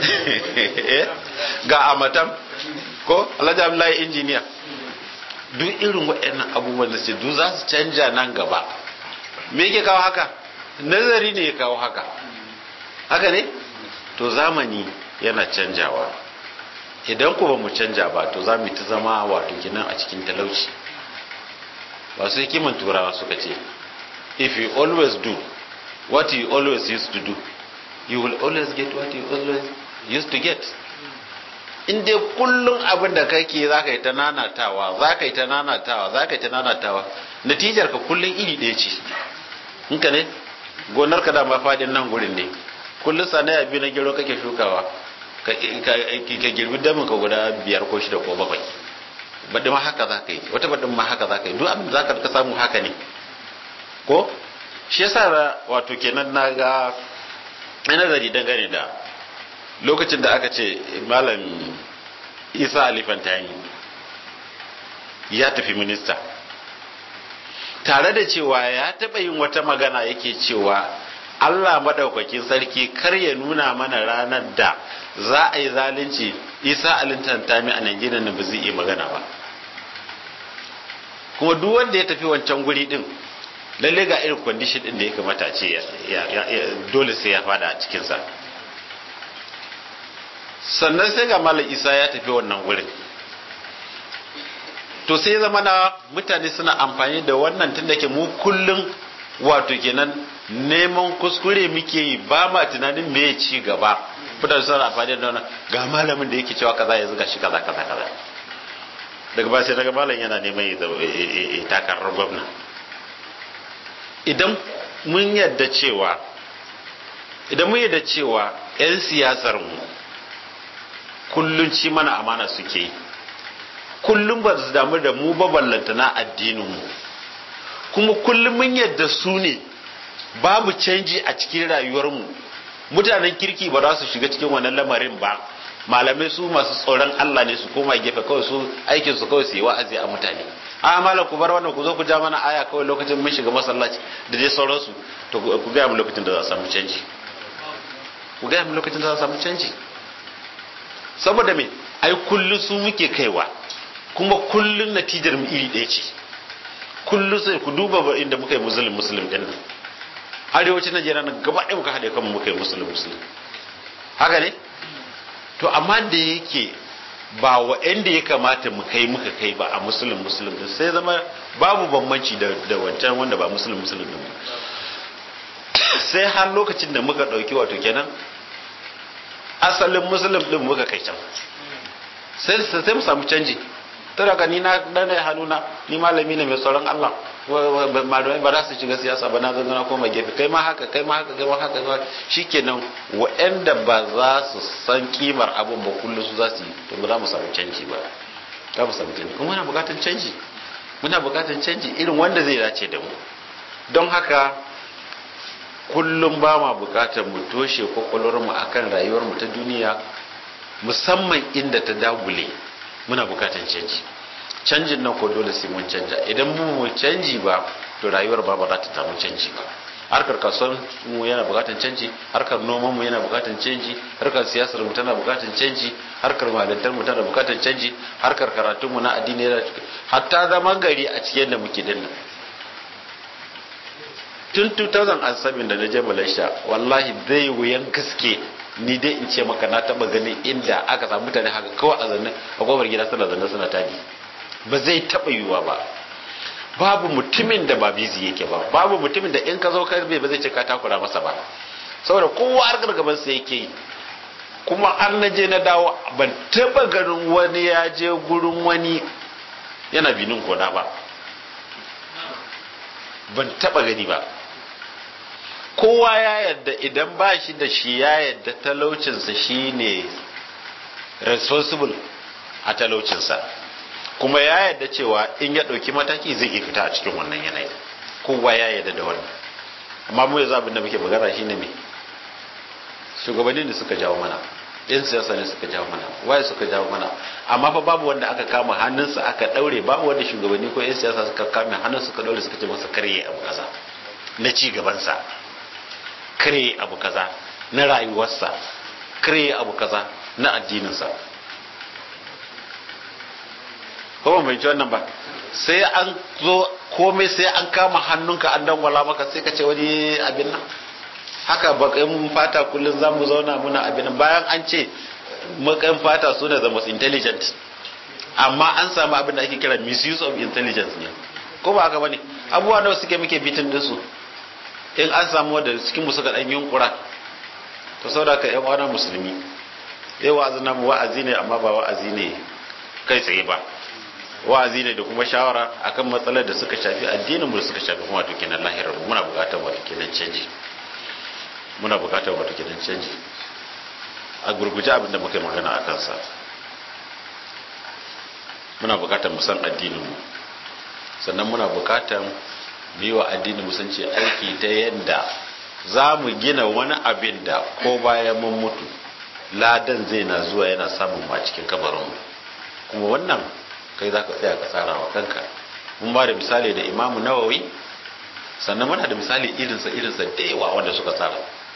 Speaker 3: ga amatan ko alhaji abdullahi injiniya duk irin waɗannan abubuwan da ce duk za su canja nan gaba me yake kawo haka nazari ne ya kawo haka haka ne to zamani yana canjawa idan ku ba mu canja ba to za mu ta zama wato kinan a cikin talauci wasu hikiman turawa suka ce if you always do what you always used to do you will always get what you always used to get in dai kullum abin da kake za ka yi ta nanatawa za ka yi ta nanatawa za ka yi ta nanatawa natijar ka kullum iri ɗaya ce in ka ne gonar ka dama faɗin nan gurin ne kullum sanaya biyu na gero kake shukawa ka girbi damin ka guda biyar ko shida ko bakwai baɗi ma haka za ka yi wata baɗin ma haka za ka yi duk abin da za ka samu haka ne ko shi yasa wato kenan na ga nazari dangane da lokacin da aka ce malam isa alifantani ya tafi minista tare da cewa ya taɓa yin wata magana yake cewa allah maɗaukakin sarki kar ya nuna mana ranar da za a yi zalunci isa alifantani a najeriya na ba zai iya magana ba kuma duk wanda ya tafi wancan guri din lalle ga irin kwandishin din da ya kamata ce dole sai ya fada a cikinsa sannan sai ga malam isa ya tafi wannan gurin to sai zama na mutane suna amfani da wannan tun da ke mu kullum wato kenan neman kuskure muke yi ba ma tunanin me ya ci gaba mutane suna amfani da wannan ga malamin da yake cewa kaza ya zuga shi kaza kaza kaza daga ba sai daga malam yana neman ya takarar gwamna idan mun yadda cewa idan mun yadda cewa 'yan siyasar mu kullun ci mana amana suke yi kullum ba su damu da mu ba ballanta na addinin mu kuma kullum mun yadda su ne babu canji a cikin rayuwar mu mutanen kirki ba za su shiga cikin wannan lamarin ba malamai su masu tsoron Allah ne su koma gefe kawai su aikin su kawai su yi wa'azi a mutane a malam ku bar wannan ku zo ku ja mana aya kawai lokacin mun shiga masallaci da dai sauransu to ku gaya mu lokacin da za a samu canji ku gaya mu lokacin da za a samu canji saboda me ai kullum su muke kaiwa kuma kullum natijar mu iri ɗaya ce kullum sai ku duba inda muka yi musulun musulun din nan arewacin najeriya nan gaba ɗaya muka haɗe kanmu muka yi musulun musulun haka ne to amma da yake ba wa da ya kamata mu kai muka kai ba a musulun musulun din sai zama babu bambanci da wancan wanda ba musulun musulun din sai har lokacin da muka ɗauki wato kenan asalin musulun din muka kai can sai sai mu samu canji to daga ni na dana hannuna ni malami ne mai tsoron Allah malamai ba za su shiga siyasa ba na zanga na koma gefe kai ma haka kai ma haka kai ma haka shikenan wa'anda ba za su san kimar abun ba kullum su za su yi to ba za mu samu canji ba za mu samu canji kuma muna bukatan canji muna bukatan canji irin wanda zai dace da mu don haka kullum ba ma bukatar mu toshe kwakwalwar mu akan rayuwar mu ta duniya musamman inda ta dagule muna bukatan canji canjin nan ko dole sai mun canja idan mu mu canji ba to rayuwar ba ba za ta samu canji ba harkar kasuwar mu yana bukatan canji harkar noman mu yana bukatan canji harkar siyasar mu tana bukatan canji harkar malantar mu tana bukatan canji harkar karatun mu na addini yana hatta zaman gari a cikin da muke dinnan tun 2007 da na je Malaysia wallahi zai wuyan gaske ni dai in ce maka na taba ganin inda aka samu mutane haka kawai a zanne a gobar gida suna zanne suna tadi ba zai taba yiwuwa ba babu mutumin da ba bizi yake ba babu mutumin da in ka zo karbe ba zai ce ka takura masa ba saboda kowa har gargaban sa yake yi kuma an na je na dawo ban taba ganin wani ya je gurin wani yana binin kona ba ban taba gani ba kowa ya yadda idan ba shi da shi ya yadda talaucinsa shi ne responsible a talaucinsa kuma ya yadda cewa in ya ɗauki mataki zai iya fita a cikin wannan yanayi kowa ya yadda da wannan amma mu yanzu abin da muke magana shi ne me shugabanni ne suka jawo mana yan siyasa ne suka jawo mana waye suka jawo mana amma fa babu wanda aka kama hannunsa aka ɗaure babu wanda shugabanni ko yan siyasa suka kame hannun suka ɗaure suka ce masa karye abu kaza na ci gabansa kare abu kaza na rayuwarsa kare abu kaza na addininsa kuma bai wannan ba sai an zo komai sai an kama hannunka an dangwala maka sai ka ce wani abin nan haka bakin fata kullum za mu zauna muna abin nan bayan an ce makan fata su ne the most intelligent amma an samu abin da ake kira misuse of intelligence ne ko ba haka bane abubuwa nawa suke muke bitin dinsu in an samu wadda cikin musu ga ɗan yunkura to sau da ka yan wana musulmi yau wa'azi na wa'azi ne amma ba wa'azi ne kai tsaye ba wa'azi ne da kuma shawara akan matsalar da suka shafi addinin mu da suka shafi kuma wato kenan lahirar mu muna buƙatar wato kenan canji muna buƙatar wato kenan canji a gurguje abin da muka yi magana a kansa muna buƙatar mu san addinin mu sannan muna buƙatar yi wa addinin musulunci aiki ta yadda za mu gina wani abin da ko bayan mun mutu ladan zai na zuwa yana samun ma cikin kabarinmu kuma wannan kai za ka tsaya ka tsara wa kanka mun ba da misali da imamu nawawi sannan muna da misali irinsa irinsa da yawa wanda suka tsara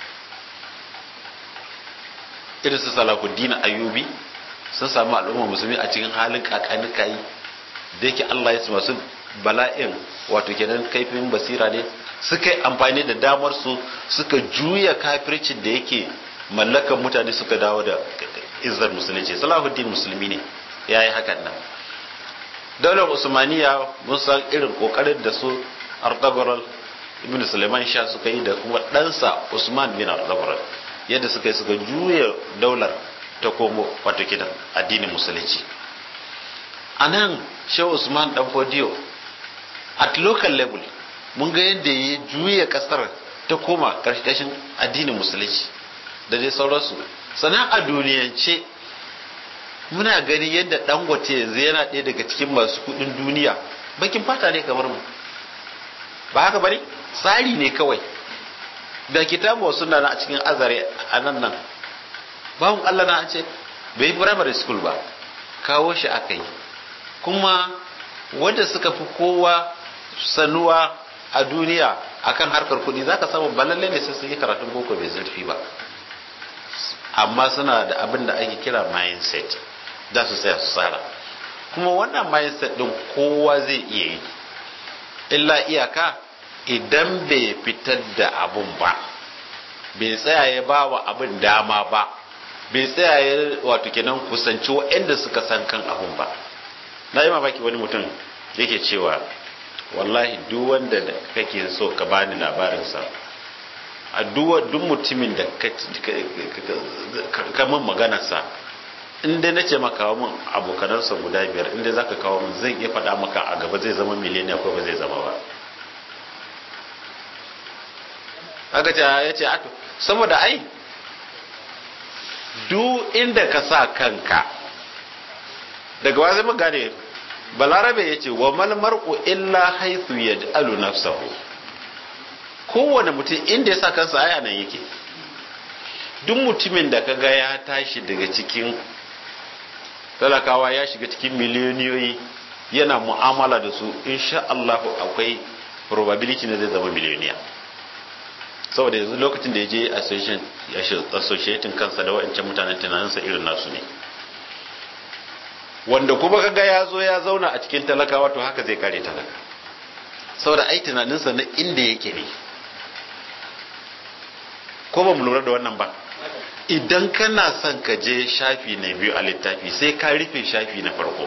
Speaker 3: irinsu salakuddin ayyubi sun samu al'umma musulmi a cikin halin kakanika yi da yake allah ya su masu bala'in wato kenan kaifin basira ne suka yi amfani da damar su suka juya kafircin da yake mallakan mutane suka dawo da izzar musulunci salahuddin musulmi ne ya yi hakan nan daular usmaniya mun san irin kokarin da su artagoral ibn suleiman sha suka yi da kuma ɗansa usman bin artagoral yadda suka yi suka juya daular ta komo wato kidan addinin musulunci a nan shehu usman dan fodiyo at local level mun ga yadda ya juya kasar ta koma karkashin addinin musulunci da dai sauransu sannan a duniyance muna gani yadda dangote yanzu yana ɗaya daga cikin masu kudin duniya bakin fata ne kamar mu ba haka bane tsari ne kawai da kitabu suna na a cikin azare a nan nan bawon allah na an ce bai yi primary school ba kawo shi aka yi kuma wanda suka fi kowa sanuwa a duniya akan harkar kuɗi za ka samu balalle ne sai sun yi karatun boko bai zurfi ba amma suna da abin da ake kira mindset za su tsaya su tsara kuma wannan mindset din kowa zai iya yi illa iyaka idan bai fitar da abun ba bai tsaya ya ba wa abin dama ba bai tsaya ya wato kenan kusanci waɗanda suka san kan abun ba na yi mamaki wani mutum yake cewa wallahi duk wanda da kake so ka bani labarinsa a duk mutumin da ka min maganarsa inda na ce maka kawo min abokanansa guda biyar inda za ka kawo min zan iya faɗa maka a gaba zai zama miliyoniya ko ba zai zama ba aka ce ya ce ato saboda ai duk inda ka sa kanka daga wa zai gane balarabe ya ce wa malmar'u illa haithu yaj'alu nafsahu kowane mutum inda ya sa kansa aya nan yake duk mutumin da kaga ya tashi daga cikin talakawa ya shiga cikin miliyoniyoyi yana mu'amala da su insha Allah akwai probability na zai zama miliyoniya saboda yanzu lokacin da ya je associating kansa da wa'ancan mutanen tunaninsa irin nasu ne wanda kuma kaga ya zo ya zauna a cikin talakawa to haka zai kare talaka saboda ai tunaninsa na inda yake ne ko ba mu lura da wannan ba idan kana son ka je shafi na biyu a littafi sai ka rufe shafi na farko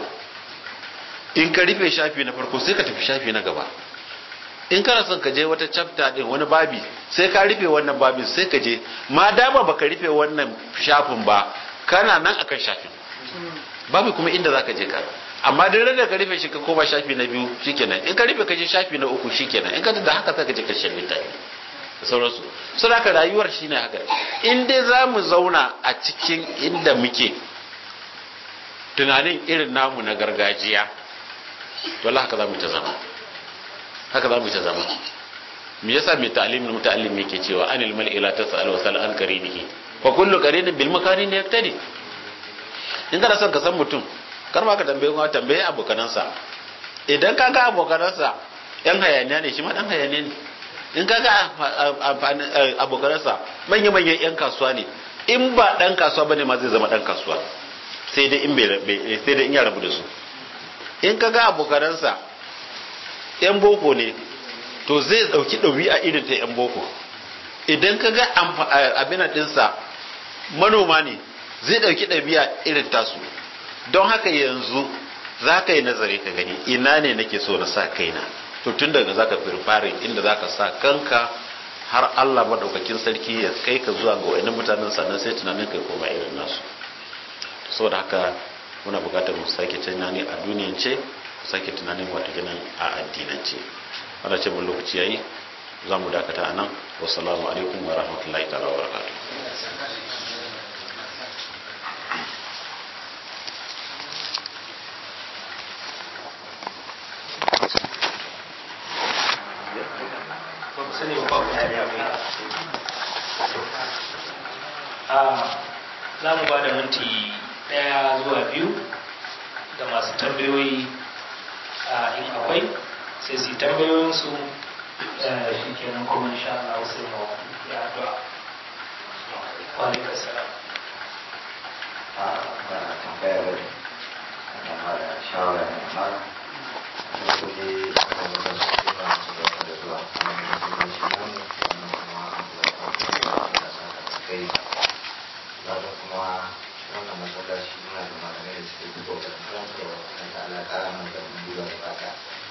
Speaker 3: in ka rufe shafi na farko sai ka tafi shafi na gaba in kana son ka je wata chapter din wani babi sai ka rufe wannan babin sai ka je ma dama baka rufe wannan shafin ba kana nan akan shafin babu kuma inda zaka je ka amma duk da ka rufe shi ka koma shafi na biyu shikenan in ka rufe ka je shafi na uku shikenan in ka da haka sai ka je karshen littafi da sauransu so haka rayuwar shine haka in dai za mu zauna a cikin inda muke tunanin irin namu na gargajiya to Allah haka za mu ta zama haka za mu ta zama me yasa mai ta'alimin muta'allim yake cewa anil mal ila tasal wa sal an qarinihi fa kullu qarinin bil makarin yaktadi in kana son ka san mutum kar ma ka tambaye kuma tambaye abokanansa idan ka ga abokanansa yan hayaniya ne shi ma dan hayaniya ne in ka ga abokanansa manya manyan yan kasuwa ne in ba dan kasuwa bane ma zai zama dan kasuwa sai dai in bai sai dai in ya rabu da su in ka ga abokanansa yan boko ne to zai dauki ɗabi'a irin ta yan boko idan ka ga abin ɗinsa manoma ne zai ɗauki ɗabi'a irin tasu don haka yanzu za ka yi nazari ka gani ina ne nake so na sa kaina to tun daga za ka firfare inda za ka sa kanka har Allah maɗaukakin sarki ya kai ka zuwa ga wani mutanen sannan sai tunanin kai koma irin nasu saboda haka muna buƙatar mu sake tunani a duniyance mu sake tunanin wata ganin a addinance ana ce mun lokaci yayi za mu dakata a nan wassalamu alaikum wa rahmatullahi ta'ala wa barakatuh
Speaker 4: za mu mu ba da minti ɗaya zuwa biyu ga masu tambayoyi a in akwai sai su yi tambayoyinsu shi kenan kuma insha Allah sai mu ya addu'a wa alaikum salam
Speaker 5: a ba tambaya ba ne ana ba da shawara ne amma na kuje a wajen su ba su da da zuwa kuma ne su ne shi namu wannan kuma an zuwa kan da sa da kai ba da kuma wannan masallaci muna da malamai da suke fito da karantarwa kuma da Allah kara mana da mun duba da baka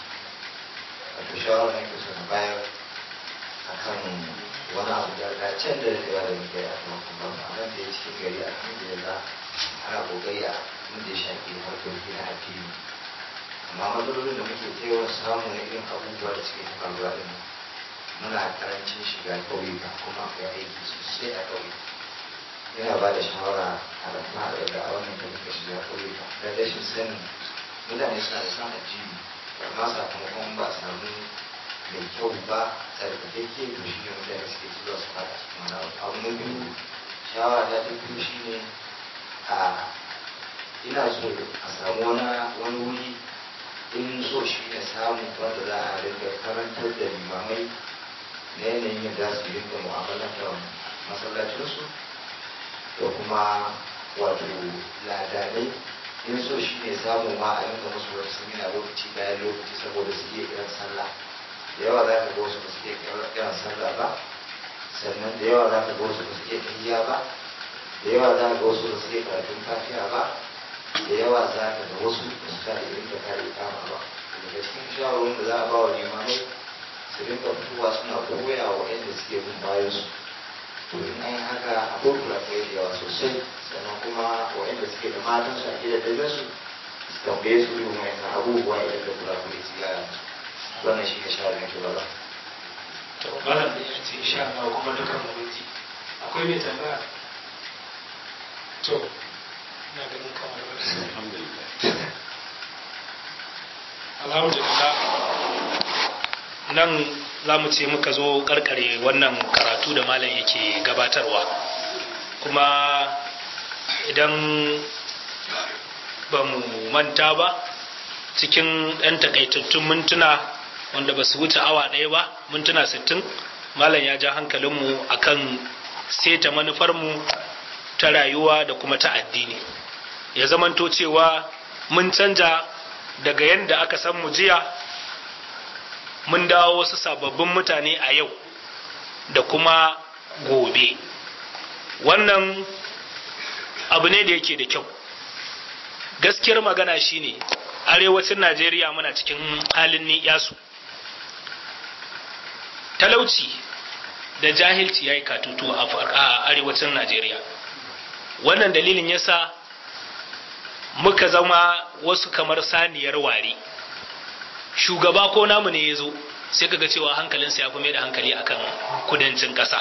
Speaker 5: wato shawara ne ke so na bayar akan wani abu da da can da ya da muke a kan kuma a nan da ya cikin gari alhamdulillah ana kokari a mun da ya shafi harkoki na addini amma matsalolin da muke ta yawan samu na irin abubuwa da suke faruwa din muna karancin shiga ƙauyuka kuma akwai aiki sosai a ƙauyuka yana ba da shawara a da fara da a wannan da muka shiga ƙauyuka da rashin sanin mutane suna da samun addini amma sakamakon ba a samu mai kyau ba tsarkakeke to shi ne mutane suke zuwa su fada cikin wani abu abu na biyu shawara ta ta biyu shi ne a ina so a samu wani wani wuri in so shi ne samu wanda za a rinka karantar da limamai na yanayin yadda su rinka mu'amalantar masallacinsu da kuma wato ladanai in so shi ne samu ma a rinka musu wani samina lokaci bayan lokaci saboda su iya kiran sallah da yawa za ka ga wasu ba su iya kiran sallah ba sannan da yawa za ka ga wasu ba su iya tahiyya ba da yawa za ka ga wasu ba su iya karatun fatiha ba da yawa za ka ga wasu ba su kare irin da kare kama ba daga cikin shawarwarin da za a ba wa limamai su rinka fitowa suna koya wa yadda suke bin bayan su to in an yi haka akwai kurakurai da yawa sosai sannan kuma waɗanda suke da matan su a gida da su su tambaye su irin wayannan abubuwa idan da kurakurai su yara musu wannan shi ne shawarar da ke ba
Speaker 4: to malam da ya ce insha Allah kuma dukan mu mun ji akwai mai tambaya to ina ganin kamar
Speaker 3: alhamdulillah
Speaker 4: alhamdulillah nan za mu ce muka zo karkare wannan karatu da malam yake gabatarwa kuma idan ba mu manta ba cikin ɗan takaitattun mintuna wanda ba su wuce awa ɗaya ba mintuna sittin malam ya ja hankalinmu akan seta manufarmu ta rayuwa da kuma ta addini ya zamanto cewa mun canja daga yadda aka san mu jiya mun dawo wasu sababbin mutane a yau da kuma gobe wannan abu ne da yake da kyau gaskiyar magana shine arewacin najeriya muna cikin halin ni'yasu talauci da jahilci ya yi katutu a arewacin najeriya wannan dalilin yasa muka zama wasu kamar saniyar ware shugaba ko namu ne ya zo sai kaga cewa hankalinsa ya fi da hankali akan kudancin ƙasa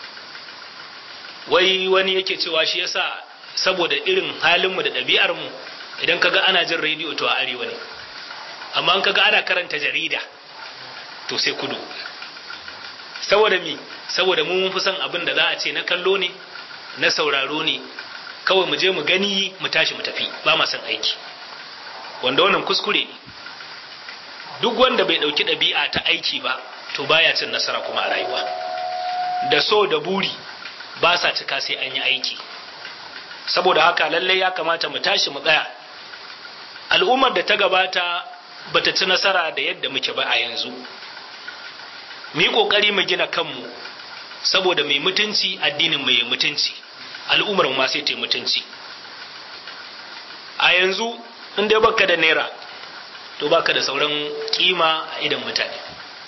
Speaker 4: wai wani yake cewa shi yasa saboda irin halinmu da ɗabi'armu idan kaga ana jin rediyo to a arewa ne amma in kaga ana karanta jarida to sai kudu saboda mi saboda mu mun fi son abin da za a ce na kallo ne na sauraro ne kawai mu je mu gani mu tashi mu tafi ba ma son aiki wanda wannan kuskure ne duk wanda bai ɗauki ɗabi'a ta aiki ba to baya cin nasara kuma a rayuwa da so da buri ba sa cika sai an yi aiki saboda haka lallai ya kamata mu tashi mu tsaya al'ummar da ta gabata bata ci nasara da yadda muke ba a yanzu mu yi ƙoƙari mu gina kanmu saboda mai mutunci addinin mai mutunci al'ummar ma sai ta yi mutunci a yanzu in dai baka da naira to baka da sauran kima a idan mutane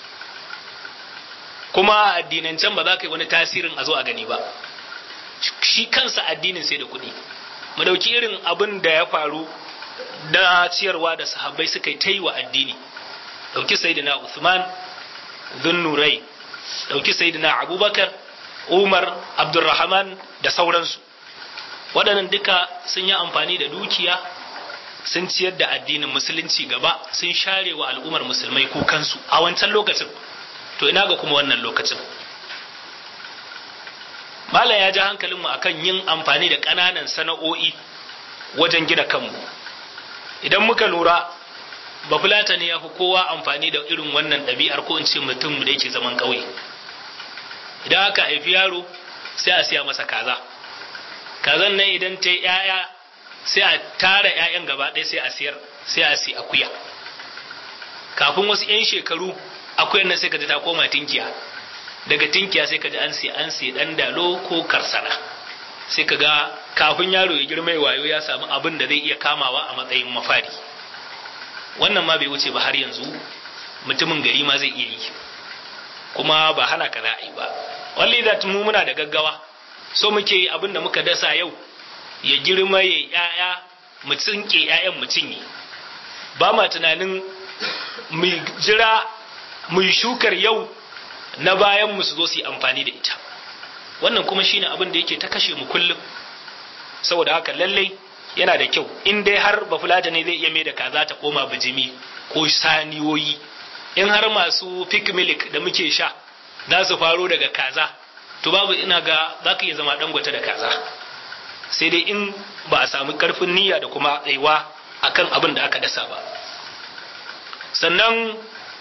Speaker 4: kuma addinancen ba za ka yi wani tasirin a zo a gani ba shi kansa addinin sai da kuɗi mu dauki irin abin da ya faru na ciyarwa da sahabbai suka yi ta yi wa addini dauki sayyidina Uthman Dhunnurai dauki sayyidina Abubakar Umar Abdurrahman da sauransu waɗannan duka sun yi amfani da dukiya sun ciyar da addinin musulunci gaba sun share wa al'ummar musulmai kukansu a wancan lokacin to ina ga kuma wannan lokacin malam ya ji hankalinmu akan yin amfani da ƙananan sana'o'i wajen gina kanmu idan muka lura bafulata ne ya fi kowa amfani da irin wannan ɗabi'ar ko in ce mutum da yake zaman ƙauye idan aka haifi yaro sai a siya masa kaza kazan nan idan ta yi 'ya'ya sai a tara 'ya'yan gaba ɗaya sai a siyar sai a si akuya kafin wasu 'yan shekaru akuyan nan sai ka ji ta koma tinkiya daga tinkiya sai ka ji an sai an sai dan dalo ko karsana sai ka ga kafin yaro ya girma ya wayo ya samu abin da zai iya kamawa a matsayin mafari wannan ma bai wuce ba har yanzu mutumin gari ma zai iya yi kuma ba hana ka za a yi ba walli da mu muna da gaggawa so muke yi abin da muka dasa yau ya girma ya yaya mu tsinke yayan mu cinye ba ma tunanin mu jira mu shukar yau na bayan mu su zo su yi amfani da ita wannan kuma shine abin da yake ta kashe mu kullum saboda haka lallai yana da kyau in dai har bafulata ne zai iya mai da kaza ta koma bijimi ko saniyoyi in har masu fik milik da muke sha za su faro daga kaza to babu ina ga za ka iya zama dangote da kaza sai dai in ba a samu karfin niyya da kuma tsayuwa akan abin da aka dasa ba sannan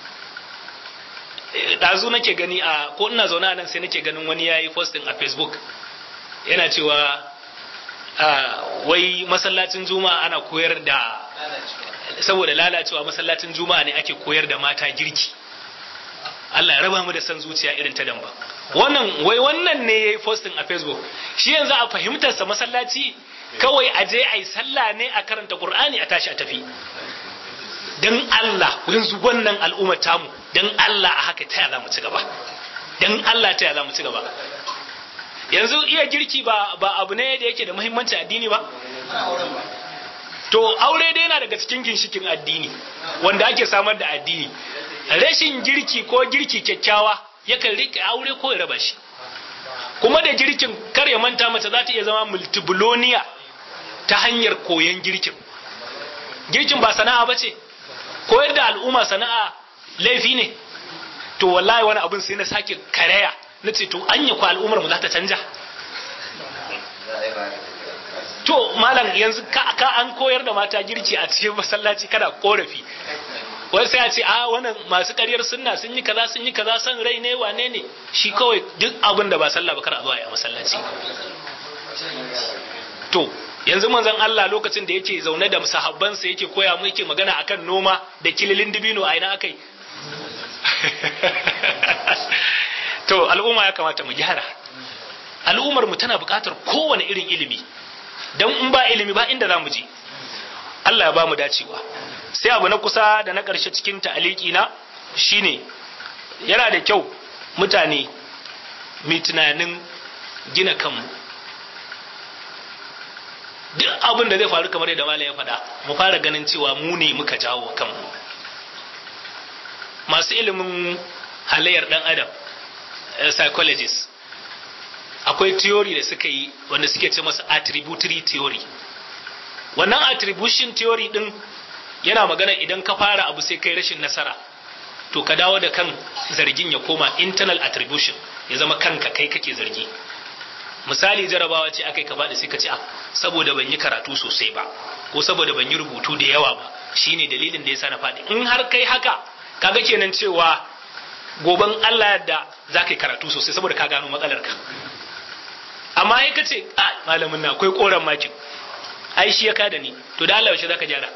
Speaker 4: ɗazu nake gani a ko ina zaune a nan sai nake ganin wani ya yi posting a facebook yana cewa wai masallacin juma'a ana koyar da saboda lalacewa masallacin juma'a ne ake koyar da mata girki Allah ya raba mu da san zuciya irin ta damba wannan wai wannan ne yayi posting a facebook shi yanzu a fahimtar sa masallaci kawai a je ayi sallah ne a karanta qur'ani a tashi a tafi dan Allah yanzu wannan al'ummar tamu dan Allah a haka ta za mu ci gaba dan Allah ta za mu ci gaba yanzu iya girki ba ba abu ne da yake da muhimmanci addini ba to aure dai yana daga cikin ginshikin addini wanda ake samar da addini rashin girki ko girki kyakkyawa yakan rike aure ko ya raba shi kuma da girkin kar ya manta mace za ta iya zama multibuloniya ta hanyar koyon girkin girkin ba sana'a ba ce koyar da al'umma sana'a laifi ne to wallahi wani abin sai na sake karaya na ce to anya ko al'ummar mu za ta canja to malam yanzu ka an koyar da mata girki a cikin masallaci kada korafi wai sai a ce a wannan masu ƙaryar sunna sun yi kaza sun yi kaza san rai ne wane ne shi kawai duk abin da ba sallah ba kar a zuwa a masallaci to yanzu manzon Allah lokacin da yake zaune da sahabbansa yake koya mu yake magana akan noma da kililin dibino a ina akai to al'umma ya kamata mu gyara al'ummar mu tana buƙatar kowane irin ilimi dan in ba ilimi ba inda za mu je Allah ya ba mu dacewa sai abu na kusa da na ƙarshe cikin ta'aliki na shine yana da kyau mutane mai tunanin gina kanmu duk abin da zai faru kamar yadda malam ya faɗa mu fara ganin cewa mu ne muka jawo kanmu masu ilimin halayyar ɗan adam psychologist akwai theory da suka yi wanda suke ce masa attributory theory wannan attribution theory din yana magana idan ka fara abu sai kai rashin nasara to ka dawo da kan zargin ya koma internal attribution ya zama kanka kai kake zargi misali jarabawa ce aka yi ka faɗi sai ka ce ah saboda ban yi karatu sosai ba ko saboda ban yi rubutu da yawa ba shine dalilin da yasa na faɗi in har kai haka kaga kenan cewa goban Allah da za ka yi karatu sosai saboda ka gano matsalar ka amma ai ka ce a malamin na akwai koran makin ai shi ya kada ni to da Allah yaushe zaka gyara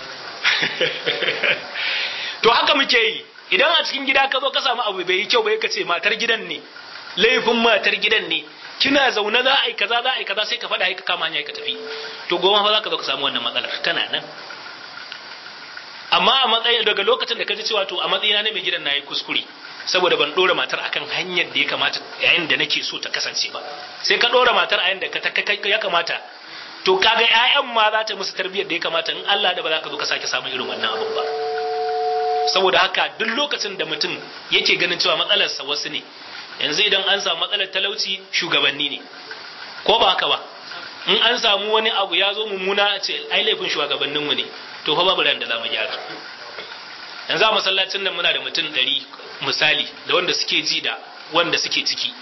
Speaker 4: to haka muke yi idan a cikin gida ka zo ka samu abu bai yi kyau bai ka ce matar gidan ne laifin matar gidan ne kina zaune za a yi kaza za a yi kaza sai ka faɗa ka kama hanya ka tafi to goma fa za ka zo ka samu wannan matsalar tana nan amma a matsayin daga lokacin da ka ji cewa to a matsayina na mai gidan na yi kuskure saboda ban dora matar akan hanyar da ya kamata yayin da nake so ta kasance ba sai ka dora matar a yanda ya kamata to kaga ƴaƴan ma za ta musu tarbiyyar da ya kamata in Allah da ba za ka zo ka sake samun irin wannan abun ba saboda haka duk lokacin da mutum yake ganin cewa matsalarsa wasu ne yanzu idan an samu matsalar talauci shugabanni ne ko ba haka ba in an samu wani abu ya zo mummuna ce ai laifin shugabanninmu ne to fa babu ran da za mu gyara yanzu a masallacin nan muna da mutum ɗari misali da wanda suke ji da wanda suke ciki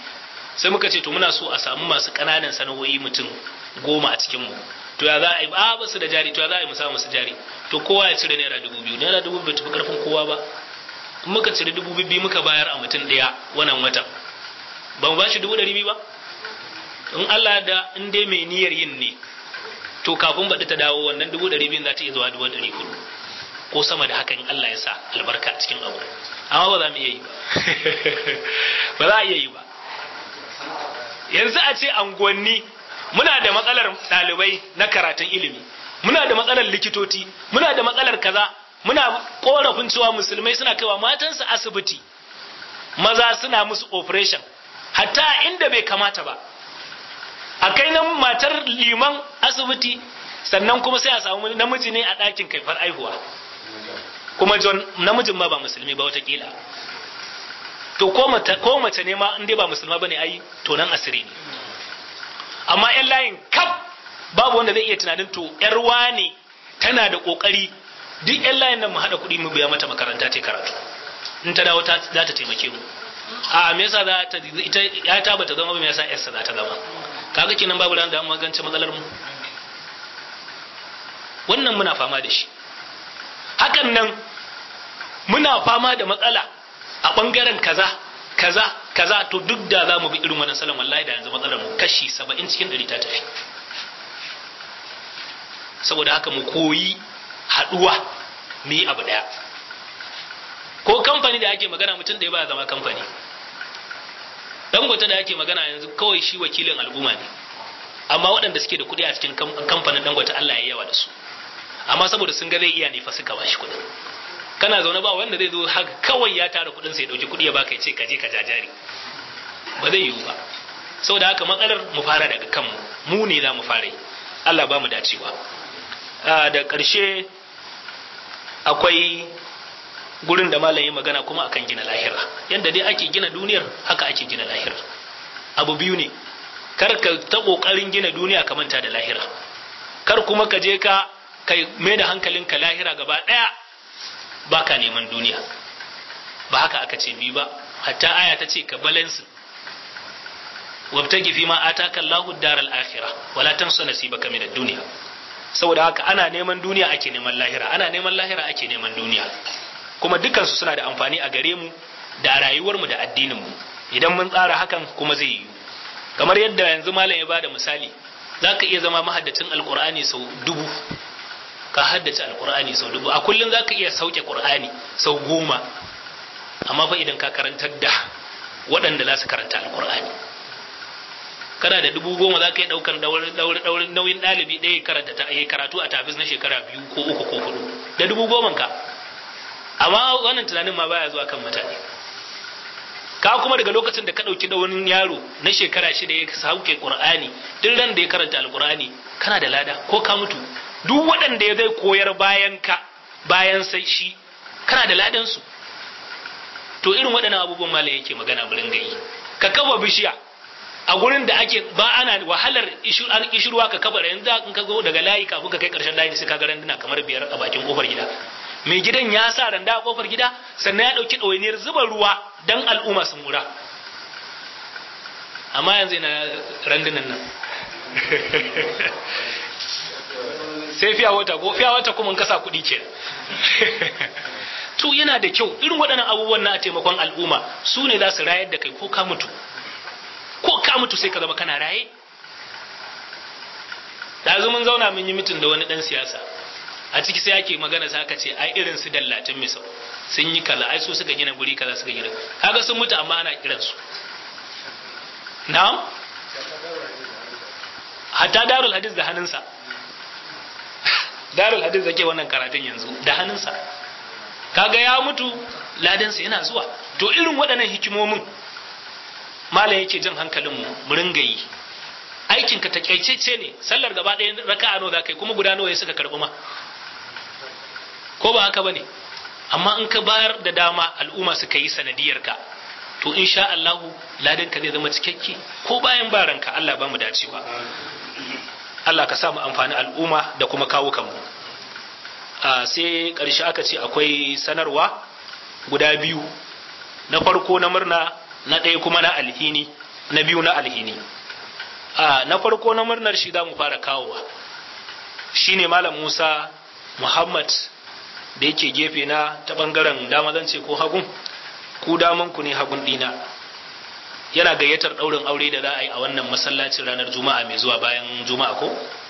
Speaker 4: sai muka ce to muna so a samu masu ƙananan sana'o'i mutum goma a cikin mu to ya za a yi ba ba su da jari to ya za a yi mu samu musu jari to kowa ya cire naira dubu biyu naira dubu bai tafi karfin kowa ba in muka cire dubu biyu muka bayar a mutum ɗaya wannan watan ba mu ba shi dubu ɗari biyu ba in Allah da in dai mai niyyar yin ne to kafin baɗi ta dawo wannan dubu ɗari biyun za ta iya zuwa dubu ɗari hudu ko sama da haka in Allah ya sa albarka cikin abu amma ba za mu iya yi ba ba za a iya yi ba yanzu a ce anguwanni muna da matsalar ɗalibai na karatun ilimi muna da matsalar likitoci muna da matsalar kaza muna korafin cewa musulmai suna kaiwa matansu asibiti maza suna musu operation hatta inda bai kamata ba a kai nan matar liman asibiti sannan kuma sai a samu namiji ne a ɗakin kaifar aihuwa kuma john namijin ma ba musulmi ba watakila to ko mace ne ma in dai ba musulma bane ai to nan asiri ne amma yan layin kaf babu wanda zai iya tunanin to yar wane tana da kokari duk yan layin nan mu hada kuɗi mu biya mata makaranta ta karatu in ta dawo za ta taimake mu a me yasa za ta ita ya ta bata zama ba me yasa yarsa za ta zama kaga kenan babu ran da mu magance matsalar mu wannan muna fama da shi hakan nan muna fama da matsala a bangaren kaza kaza kaza to duk da za mu bi irin wannan salon wallahi da yanzu matsalar mu kashi saba'in cikin ɗari ta tafi saboda haka mu koyi haɗuwa mu yi abu ɗaya ko kamfani da ake magana mutum da ya ba zama kamfani dangote da ake magana yanzu kawai shi wakilin al'umma ne amma waɗanda suke da kuɗi a cikin kamfanin dangote Allah ya yawa da su amma saboda sun ga zai iya ne fa suka bashi kuɗin kana zaune ba wanda zai zo haka kawai ya tara kuɗin sai ya ɗauki kuɗi ya baka ya ce ka je ka jajari ba zai yiwu ba saboda haka matsalar mu fara daga kanmu mu ne za mu fara yi Allah ba mu dacewa da ƙarshe akwai gurin da malam yi magana kuma akan gina lahira yadda dai ake gina duniyar haka ake gina lahira abu biyu ne kar ka ta kokarin gina duniya ka manta da lahira kar kuma ka je ka kai mai da hankalinka lahira gaba daya baka neman duniya ba haka aka ce biyu ba hatta aya ta ce ka balance wabtagi fi ma ataka Allahu daral akhirah wala tansa nasibaka min ad-dunya saboda haka ana neman duniya ake neman lahira ana neman lahira ake neman duniya kuma dukansu suna da amfani a gare mu da rayuwarmu da addininmu idan mun tsara hakan kuma zai yiwu kamar yadda yanzu malam ya bada misali za ka iya zama mahaddacin alkur'ani sau dubu ka haddace alkur'ani sau dubu a kullum za ka iya sauke qur'ani sau goma amma fa idan ka karantar da waɗanda za su karanta alkur'ani kana da dubu goma za ka yi ɗaukar nauyin ɗalibi ɗaya karanta ta karatu a tafis na shekara biyu ko uku ko hudu da dubu goman ka amma wannan tunanin ma baya zuwa kan mutane ka kuma daga lokacin da ka ɗauki da wani yaro na shekara shida ya sauke qur'ani duk ran da ya karanta alqur'ani kana da lada ko ka mutu duk waɗanda ya zai koyar bayan ka bayan sai shi kana da ladan su to irin waɗannan abubuwan malam yake magana mu ringa yi ka kafa bishiya a gurin da ake ba ana wahalar ishirwa ka kafa yanzu in ka zo daga layi kafin ka kai karshen layi sai ka ga randuna kamar biyar a bakin kofar gida mai gidan ya sa randa a kofar gida sannan ya ɗauki ɗawainiyar zuba ruwa don al'umma su mura amma yanzu yana randunan nan sai fiya wata ko fiya wata kuma kasa kuɗi ke to yana da kyau irin waɗannan abubuwan na taimakon al'umma su ne za su rayar da kai ko ka mutu ko ka mutu sai ka zama kana raye da mun zauna mun yi mitin da wani ɗan siyasa a ciki sai ake magana sai aka ce ai irin su dallatin misau sun yi kaza ai su suka gina guri kaza suka gina kaga sun mutu amma ana kiran su na'am hatta darul hadis da hannunsa darul hadis da ke wannan karatun yanzu da hannunsa kaga ya mutu ladansa yana zuwa to irin waɗannan hikimomin malam yake jan hankalin mu mu ringa yi aikinka takaitacce ne sallar gaba ɗaya raka'a nawa za ka yi kuma guda nawa ya suka karɓi ma ko ba haka bane amma in ka bayar da dama al'umma suka yi sanadiyar ka to insha Allahu ladan ka zai zama cikakke ko bayan baranka Allah ba mu dacewa Allah ka sa mu amfani al'umma da kuma kawo kanmu sai ƙarshe aka ce akwai sanarwa guda biyu na farko na murna na ɗaya kuma na alhini na biyu na alhini a na farko na murnar shi za mu fara kawowa shine malam musa muhammad da yake gefe na ta bangaren dama zan ce ko hagun ku daman ku ne hagun dina yana gayyatar ɗaurin aure da za a yi a wannan masallacin ranar juma'a mai zuwa bayan juma'a ko